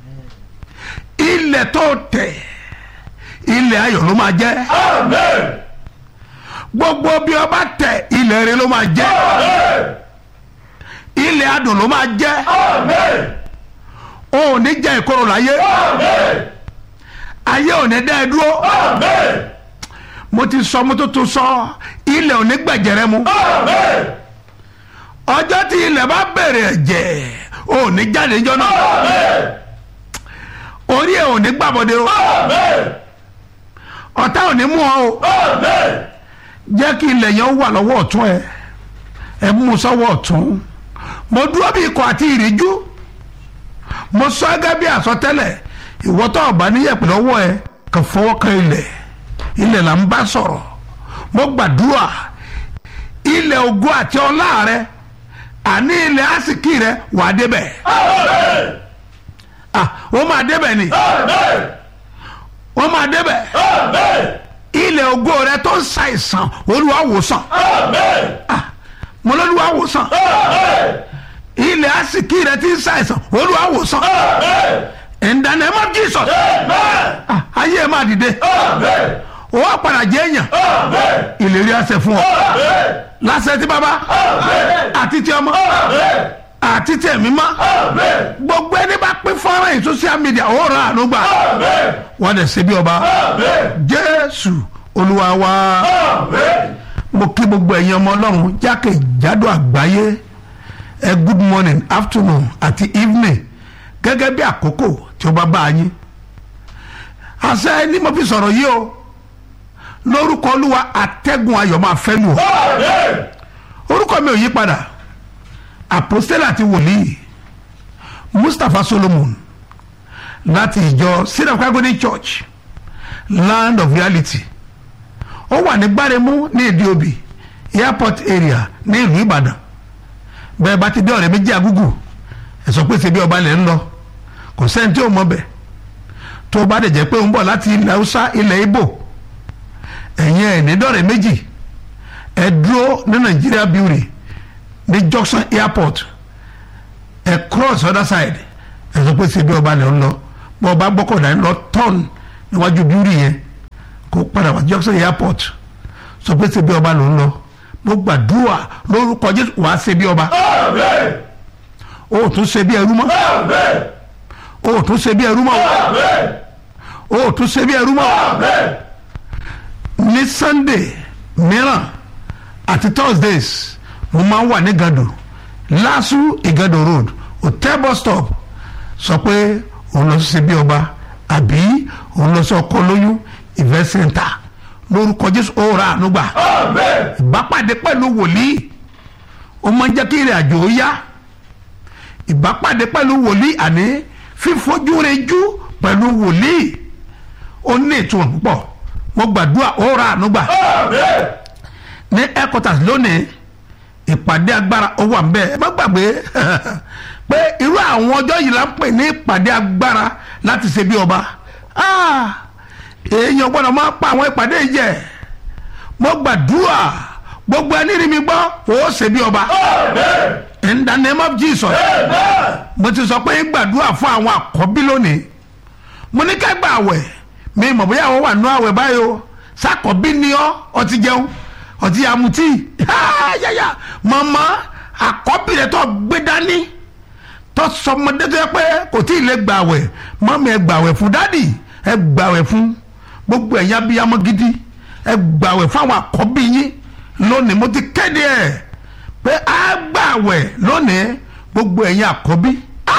ilẹ̀ tó tẹ̀ ilẹ̀ ayọ̀ ló máa jẹ́ Amen. gbogbo bí ọba tẹ̀ ilẹ̀ rẹ ló máa jẹ́ Amen. ilẹ̀ adùn ló máa jẹ́ Amen. o ò ní jẹ́ ìkorò láyé Amen. ayé ò ní dá ẹ dúró Amen. mo ti sọ mo tó tó sọ ilẹ̀ ò ní gbẹ̀jẹ̀rẹ̀ mu Amen. ọjọ́ tí ilẹ̀ bá bẹ̀rẹ̀ ẹ̀jẹ̀ o ò ní jáde níjọ́ náà Amen. orí ẹ̀ ò ní gbàbọ̀dé o Amen. ọ̀tá ò ní mú ọ o Amen. jẹ́ kí ilẹ̀ yẹn wà lọ́wọ́ ọ̀tún ẹ ẹ mú un sọ́wọ́ ọ̀tún mo dúró bí ikọ̀ àti ìríjú mo sọ gẹ́gẹ́ bí àsọtẹ́lẹ̀ ìwọ́tọ̀ ọ̀bá níyẹ̀pẹ̀ lọ́wọ́ ẹ kàn fọwọ́ kan ilẹ̀ ilẹ̀ là ń bá sọ̀rọ̀ mo gbàdúrà ilẹ̀ ògo àti ọlá rẹ àní ilẹ̀ àsìkí rẹ wà á débẹ̀ ah wọ́n máa débẹ̀ ni wọ́n máa débẹ̀ ilẹ̀ ògo rẹ tó ń ṣàìsàn olúwa wòsàn ah mo lọ́lúwa wòsàn ilẹ̀ àsìkí rẹ ti ń ṣàìsàn olúwa wòsàn in the name of Jesus ah ayé ẹ máa dìde o wa padà jẹ́ èèyàn ìlérí àṣẹ fún ọ lásẹ̀ tí baba àti tí ọmọ àti tí ẹ̀mí mọ́ gbogbo ẹni bá pín fọ́nrán yìí social media ó ra àánú gbà wọ́n dẹ̀ ṣe bí ọba jésù olúwa wa mo kí gbogbo ẹ̀yin ọmọ ọlọ́run jákèjádò àgbáyé ẹ good morning afternoon àti evening gẹ́gẹ́ bí àkókò tí ó bá bá a yín àṣẹ ni mo fi sọ̀rọ̀ yìí o lórúkọ olúwa atẹ́gùn ayọ̀ máa fẹ́ lù ọ́ orúkọ mi ò yí padà àpòstélà àti wòlíì mustapha solomon láti ìjọ syrup agony church land of reality ó wà ní gbáremú ní ìdíobì airport area ní ìlú ìbàdàn bẹ́ẹ̀ bá ti dé ọ̀rẹ́ méjì agúgù ẹ̀sọ́ pé ṣe bí ọba lẹ̀ ń lọ kò sẹ́ni tí ò mọ̀ bẹ̀ tó bá dẹ̀ jẹ́ pé ó ń bọ̀ láti ilẹ̀ haúsá ilẹ̀ ibo ẹ̀yin ẹ̀ ní dọ̀rẹ́ méjì ẹ dúró ní nàìjíríà building ní junction airport ẹ cross other side ẹ sọ pé ṣe bí ọba lẹ ń lọ bọ́ ọba gbọ́kọ̀dá ń lọ turn níwájú building yẹn kó padà wá junction airport sọ pé ṣe bí ọba ló ń lọ mo gbàdúrà lórúkọ jésù wàá ṣe bí ọba o ò tún ṣe bí ẹrú mọ́ o ò tún ṣe bí ẹrú mọ́ o ò tún ṣe bí ẹrú mọ́ ní sunday mìíràn àti thursdays mo máa ń wà ní gado lasu igado road hotel bus stop sọ pé òun lọ sí bí ọba àbí òun lọ sí ọkọ lóyún event center lórúkọ jésù ó ra àánú gbà ìbápàdé pẹ̀lú wòlíì ó máa ń jẹ́ kí ìrìn àjò ó yá ìbápàdé pẹ̀lú wòlíì àní fífojú rejú pẹ̀lú wòlíì ó ní ìtumọ̀ púpọ̀ mo gbàdúrà ó ra àánú gbà ní headquarters lónìí ìpàdé agbára ó wà nbẹ ẹ má gbàgbé pé irú àwọn ọjọ́ yìí la ń pè ní ìpàdé agbára láti ṣe bí ọba èèyàn gbọ́dọ̀ máa pa àwọn ìpàdé yìí jẹ mo gbàdúrà gbogbo ẹni rí mi gbọ́ ó ṣe bí ọba in the name of Jesus mo ti sọ pé gbàdúrà fún àwọn àkọ́bí lónìí mo ní ká gbà àwẹ̀ mi mọ̀ bóyá àwọn wà nú àwẹ̀ báyìí o sákọ̀bí ni ọ́ ọtí jẹun ọtí amutí yáyà màmá àkọ́bí rẹ̀ tó gbé dání tó sọmọdé tó yẹ pé kò tí ì lè gbàwẹ̀ mọ́mí ẹ gbàwẹ̀ fún dádì ẹ gbàwẹ̀ fún gbogbo ẹ̀yà abiyamọ gidi ẹ gbàwẹ̀ fún àwọn àkọ́bí yín lónìí mo ti kéde ẹ̀ pé á gbàwẹ̀ lónìí gbogbo ẹ̀yà àkọ́bí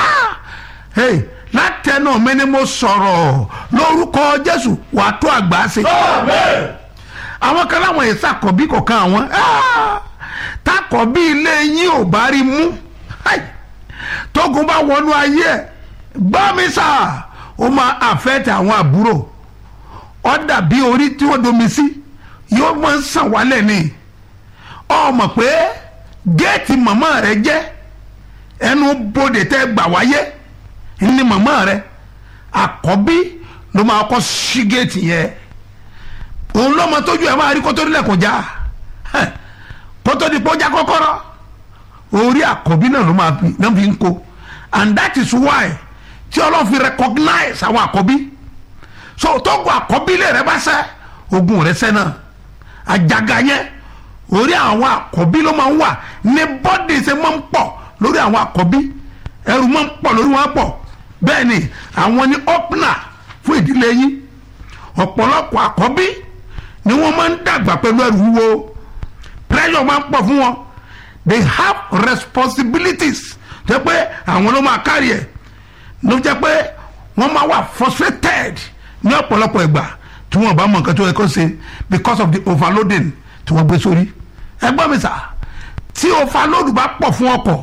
látẹnu mi ni mo sọ̀rọ̀ lórúkọ Jésù wàá tó àgbà ṣe. àwọn kan láwọn èsì àkọ́bí kọ̀ọ̀kan àwọn takọ̀bí ilé yín ò bá rí mú tógun bá wọnú ayé ẹ̀ gbọ́ mi sà ó máa àfẹ́tẹ̀ àwọn àbúrò ó dàbí orí tí wọ́n domi sí yóò máa ń sàn wálẹ̀ ni ọ mọ̀ pé géètì màmá rẹ jẹ́ ẹnu bodè tẹ́ gbà wáyé ní màmá rẹ àkọ́bí ló máa kọ́ sí géètì yẹn òun lọ́mọ tójú ẹ̀ máa rí kótó nílẹ̀ kó já kótó di kó já kọ́kọ́rọ́ orí àkọ́bí náà ló máa náà fi ń kó and that is why tí ọlọ́run fi recognize àwọn àkọ́bí so tógun àkọ́bí lè rẹ bá sẹ́ ogun rẹ sẹ́ náà àjàgà yẹn orí àwọn àkọ́bí ló máa ń wà ní bọ́dì ṣe máa ń pọ̀ lórí àwọn àkọ́bí ẹrù máa ń pọ̀ lórí wọn pọ̀ bẹ́ẹ̀ ni àwọn ní ọ́pnà fún ìdílé yín ọ̀pọ̀lọpọ̀ àkọ́bí ni wọ́n máa ń dàgbà pẹ̀lú ẹrù wúwo pressure máa ń pọ̀ fún wọn they have responsibilities jẹ́ pé àwọn ló máa kárí ẹ̀ ló jẹ́ pé wọ́n máa wà frustrated ní ọ̀pọ̀lọpọ̀ ìgbà tí wọ́n bá mọ nǹkan tó yẹ kó ṣe because of the overloading tí wọ́n gbé sórí ẹ gbọ́ mi sà tí overload bá pọ̀ fún ọkọ̀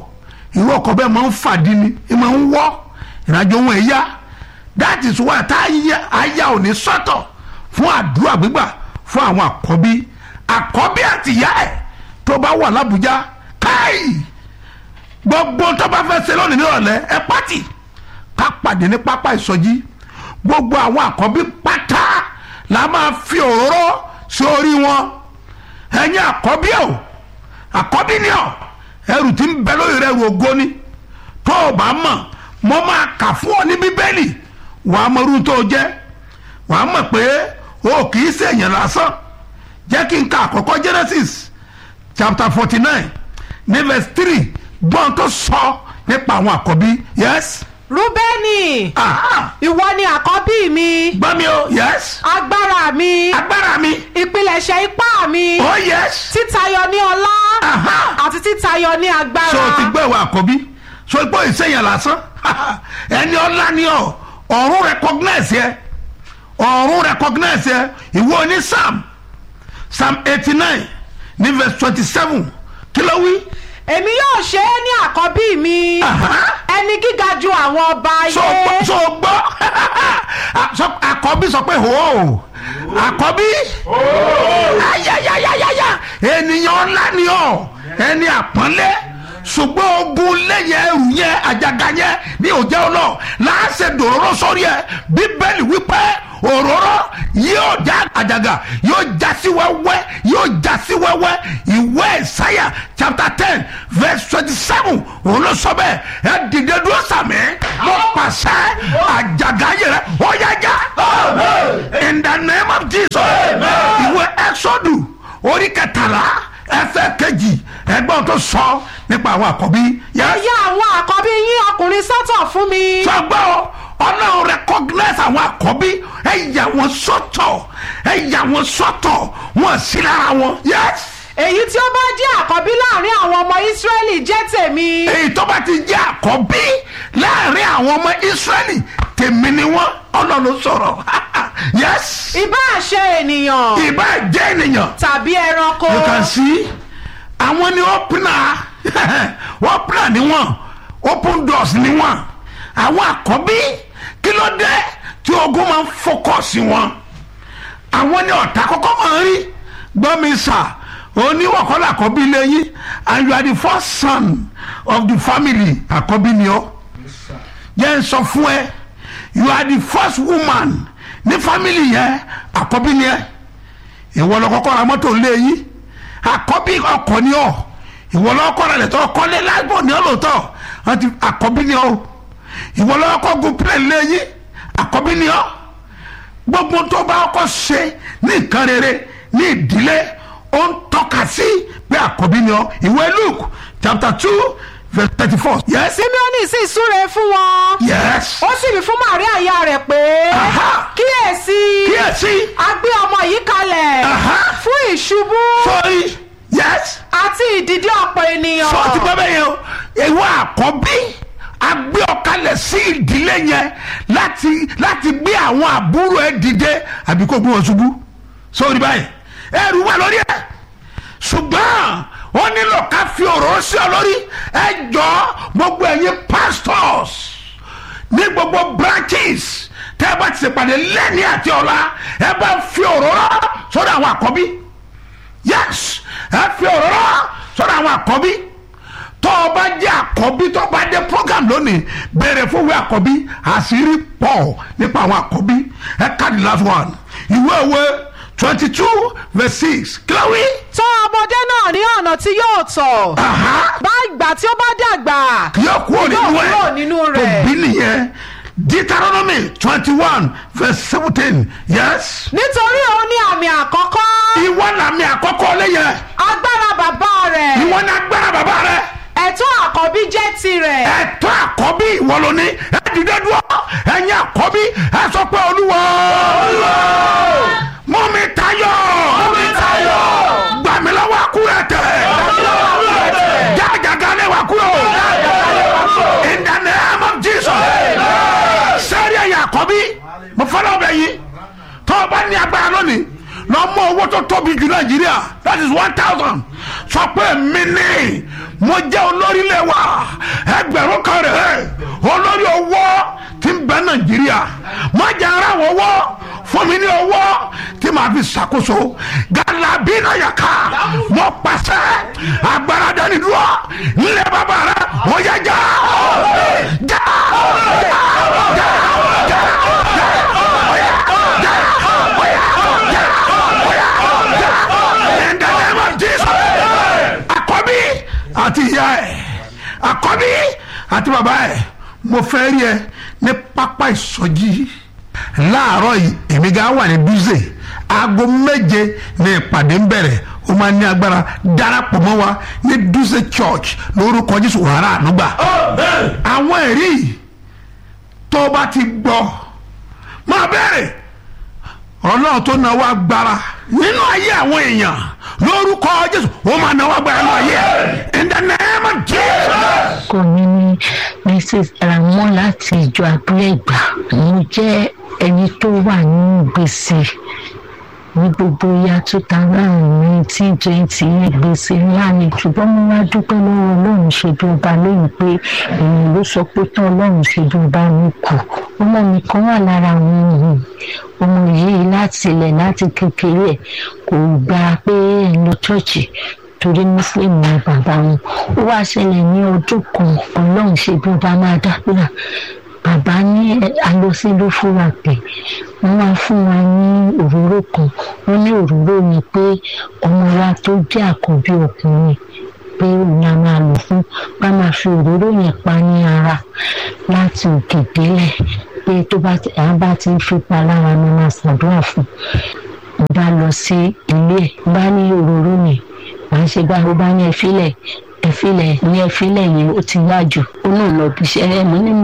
irú ọkọ̀ bẹ́ẹ̀ máa ń fàdí ni ẹ máa ń wọ́ ìrìnàjò wọn ẹ̀ yá that is why tá a yá ò ní sọ́tọ̀ fún àdúrà gbígbà fún àwọn àkọ́bí àkọ́bí àtìyá ẹ̀ tó bá wà lábújá káì gbogbo tó bá fẹ́ ṣe lónìí nírọ̀lẹ́ ẹ pátì ká pàdé ní pápá ìsọjí gbogbo àwọn àkọ́bí pátá la máa fi òróró sí orí wọn ẹ̀yin àkọ́bí ọ̀ àkọ́bí ni ọ̀ ẹrù tí ń bẹ lórí rẹ̀ ẹrù ògo ni tó o bá mọ̀ mo máa kà fún ọ ní bíbélì wàá mọ irú tó o jẹ́ wàá mọ̀ pé o kì í ṣèyàn lásán jẹ́ kí n ka àkọ́kọ́ genesis chapter forty nine ní verse three gbọ́n tó sọ nípa àwọn àkọ́bí yes. rúbẹ́nì ìwọ ni àkọ́bí mi. gbọ́ mi o yes. agbára mi. agbára mi. ìpilẹ̀ṣẹ̀ ipá mi. oh yes. títayọ ní ọlá. àti títayọ ní agbára. so ti gbọ́ ìwà àkọ́bí so gbọ́ ìsẹ̀yìn lásán ẹni ọlá ni ọ ọ̀run recognize yẹ ọ̀run recognize yẹ ìwọ ní psalm psalm eighty nine ní verse twenty seven kí ló wí. èmi yóò ṣe é ní àkọ́bí mi ẹni gíga ju àwọn ọba ayé. so gbọ́ so gbọ́ àkọ́bí sọ pé hó àkọ́bí ayayayayaya ènìyàn ńlá ni ọ ẹni àpọ́nlé ṣùgbọ́n ogun lẹ́yìn ẹrù yẹn àjàgà yẹn ní òjẹ́ ọlọ́ láàṣẹ dòróró sórí ẹ bíbélì wípé òróró yóò já àjàgà yóò já sí wẹ́wẹ́ yóò já sí wẹ́wẹ́ ìwé ìsáyà chapter ten verse twenty seven òun ló sọ bẹ́ẹ̀ ẹ dìde dúró sàmì mo pàṣẹ àjàgà yẹrẹ ó yá já in the name of jesus ìwé exodus orí kẹtàlá ẹsẹ̀ kejì ẹgbọ́n tó sọ nípa àwọn àkọ́bí. ẹ yà àwọn àkọ́bí yín ọkùnrin sọ́tọ̀ fún mi. sọgbọ́n ọlọ́run recognize àwọn àkọ́bí ẹ yà wọ́n sọ́tọ̀ ẹ yà wọ́n sọ́tọ̀ wọ́n sí lára wọn. yes. èyí tí ó bá jẹ́ àkọ́bí láàrin àwọn ọmọ ìsírẹ́lì jẹ́ tèmi. èyí tó bá ti jẹ́ àkọ́bí láàrin àwọn ọmọ ìsírẹ́lì tèmi ni wọ́n ọlọ́run sọ̀rọ̀ yes. ìbá ṣe ènìyàn. ìbá jẹ́ ènìyàn. tàbí ẹranko. you can see àwọn ni opener opener ni wọ́n open doors ni wọ́n àwọn àkọ́bí kí ló dé tí ogun máa ń fọkọ̀sì wọn àwọn ni ọ̀tá kọ́kọ́ máa ń rí gbọ́mi sà oníwọ̀kọ́lá àkọ́bí lẹ́yìn and you are the first son of the family àkọ́bí ni ọ́ jẹ́ n sọ fún ẹ you are the first woman ní family yẹn àkọ́bí ni ẹ ìwọ lọ kọ́kọ́ ra mọ́tò lẹ́yìn àkọ́bí ọkọ̀ ni ọ́ ìwọ lọ kọ́ ra lẹ́tọ́ kọ́lé lágbó ni ọ́ lóòótọ́ àkọ́bí ni ọ́ ìwọ lọ kọ́ gun plẹ̀ lẹ́yìn àkọ́bí ni ọ́ gbogbo tó bá kọ́ ṣe ní nǹkan rere ní ìdílé ó ń tọ́ka sí pé àkọ́bí ni ọ́ ìwé luke chapter two verse thirty four. yes. simeoni sì súre fún wọn. yes. ó sì wí fún maria ìyá rẹ̀ pé. kíyèsí. kíyèsí. a gbé ọmọ yìí kalẹ̀. fún ìṣubú. sorry yes. àti ìdìde ọ̀pọ̀ ènìyàn. sọ ti bẹ́ẹ̀ yẹn o ìwọ àkọ́bí a gbé ọ̀kalẹ̀ sí ìdílé yẹn láti láti gbé àwọn àbúrò ẹ dìde àbí kó gbé wọn ṣubú sórí báyìí ẹrù wà lórí ẹ ṣùgbọ́n ó nílò ká fi ọ̀rọ̀ sí ọ lórí ẹ jọ gbogbo ẹ̀yin pastors ní gbogbo branches tẹ́ ẹ bá ti ṣèpàdé lẹ́ni àti ọ̀la ẹ bá fi ọ̀rọ̀ rọ sọ́dọ̀ àwọn àkọ́bí yes ẹ fi ọ̀rọ̀ rọ sọ́dọ̀ àwọn àkọ́bí tó o bá jẹ́ àkọ́bí tó o bá dé program lónìí bẹ̀rẹ̀ fún ìwé àkọ́bí àṣírí pọ̀ nípa àwọn àkọ́bí ẹ ká the last one ìwé ìwé twenty two verse six kílówí. tọ́ ọmọdé náà ní ọ̀nà tí yóò tọ̀. bá ìgbà tí ó bá dàgbà. yóò kúrò nínú ẹ kúrò nínú rẹ̀. tó bí nìyẹn deuteronomy twenty one verse seventeen yes. nítorí òun ní àmì àkọ́kọ́. ìwọ ní àmì àkọ́kọ́ lẹ́yìn. agbára bàbá rẹ̀. ìwọ ní agbára bàbá rẹ̀. ẹ̀tọ́ àkọ́bí jẹ́ tirẹ̀. ẹ̀tọ́ àkọ́bí ìwọ ló ní ẹ dìde dúró ẹ̀yin àkọ́bí ẹ sọ pé olúwa. olúwa mú mi tayọ. mú mi tayọ. gbà mí lọ́wọ́ àkúrẹ́ tẹ̀. gbà mí lọ́wọ́ àkúrẹ́ tẹ̀. jágàgà lè wà kúrò. jágàgà lè wà kúrò. in the name of jesus. sẹ́rí ẹ̀yà àkọ́bí mo fọ́lọ́ bẹ̀ yìí tó o bá ní agbára lónìí lọ mú owó tó tóbi jù nàìjíríà that is one thousand sọ pé mi ní mo jẹ́ olórí ilé wa ẹgbẹ̀rún kan rẹ̀ olórí owó tí ń bẹ nàìjíríà má jẹ́ ara wọ́wọ́ fún mi ní owó tí màá fi ṣàkóso galabi náà yà ká mo pàṣẹ agbára dání dúró nílé bàbá rẹ ó yẹ já já já já já in the name of Jesus. Àkọ́bí àti ìyá ẹ̀ àkọ́bí àti bàbá ẹ̀ mo fẹ́ rí ẹ ní pápá ìsọjí láàárọ̀ yìí èmi gan wà ní bíze aago méje ní ìpàdé ń bẹ̀rẹ̀ ó máa ní agbára darapọ̀ mọ́ wa ní dúze church lórúkọ jésù wàrà ànúgbà àwọn ẹ̀rí tó bá ti gbọ́ máa bẹ̀rẹ̀ ọlọ́run tó náwó agbára nínú ayé àwọn èèyàn lórúkọ jésù ó máa náwó agbára nínú ayé ẹ̀ in the name of jesus. kò ní ní mrs ramon láti ìjọ abúlé ìgbà mo jẹ́ ẹni tó wà nínú gbèsè ní gbogbo ya two thousand nineteen twenty ní gbèsè ńlá ni ṣùgbọ́n mo wá dúpẹ́ lọ́wọ́ ọlọ́run ṣe bí ọba lóyún pé èèyàn ló sọ pé tán ọlọ́run ṣe bí ọba mi kù ọmọ mi kan wà lára àwọn yìí ọmọ yìí láti ilẹ̀ láti kékeré ẹ̀ kò gbà pé ẹ̀ ń lọ ṣọ́ọ̀ṣì torí muslim ni bàbá wọn ó wá ṣẹlẹ̀ ní ọdún kan ọlọ́run ṣe bí ọba máa dábìlà bàbá ní alọ́sílú fúnra pé wọ́n wá fún wa ní òróró kan wọ́n ní òróró ni pé ọmọ wa tó jẹ́ àkọ́bí ọkùnrin pé òun a máa lò fún bá máa fi òróró yẹn pa ní ara láti òkè délẹ̀ pé tó bá ti àwọn bá ti ń fipá lára ni máa ṣàdúrà fún un bá lọ sí ilé ẹ̀ bá ní òróró yẹn màá ṣe bá ó bá ní ẹfílẹ̀ ẹfílẹ̀ ní ẹfílẹ̀ yẹn ó ti yá jù ó náà lọ bí iṣẹ́ ẹ̀ mọ́ ní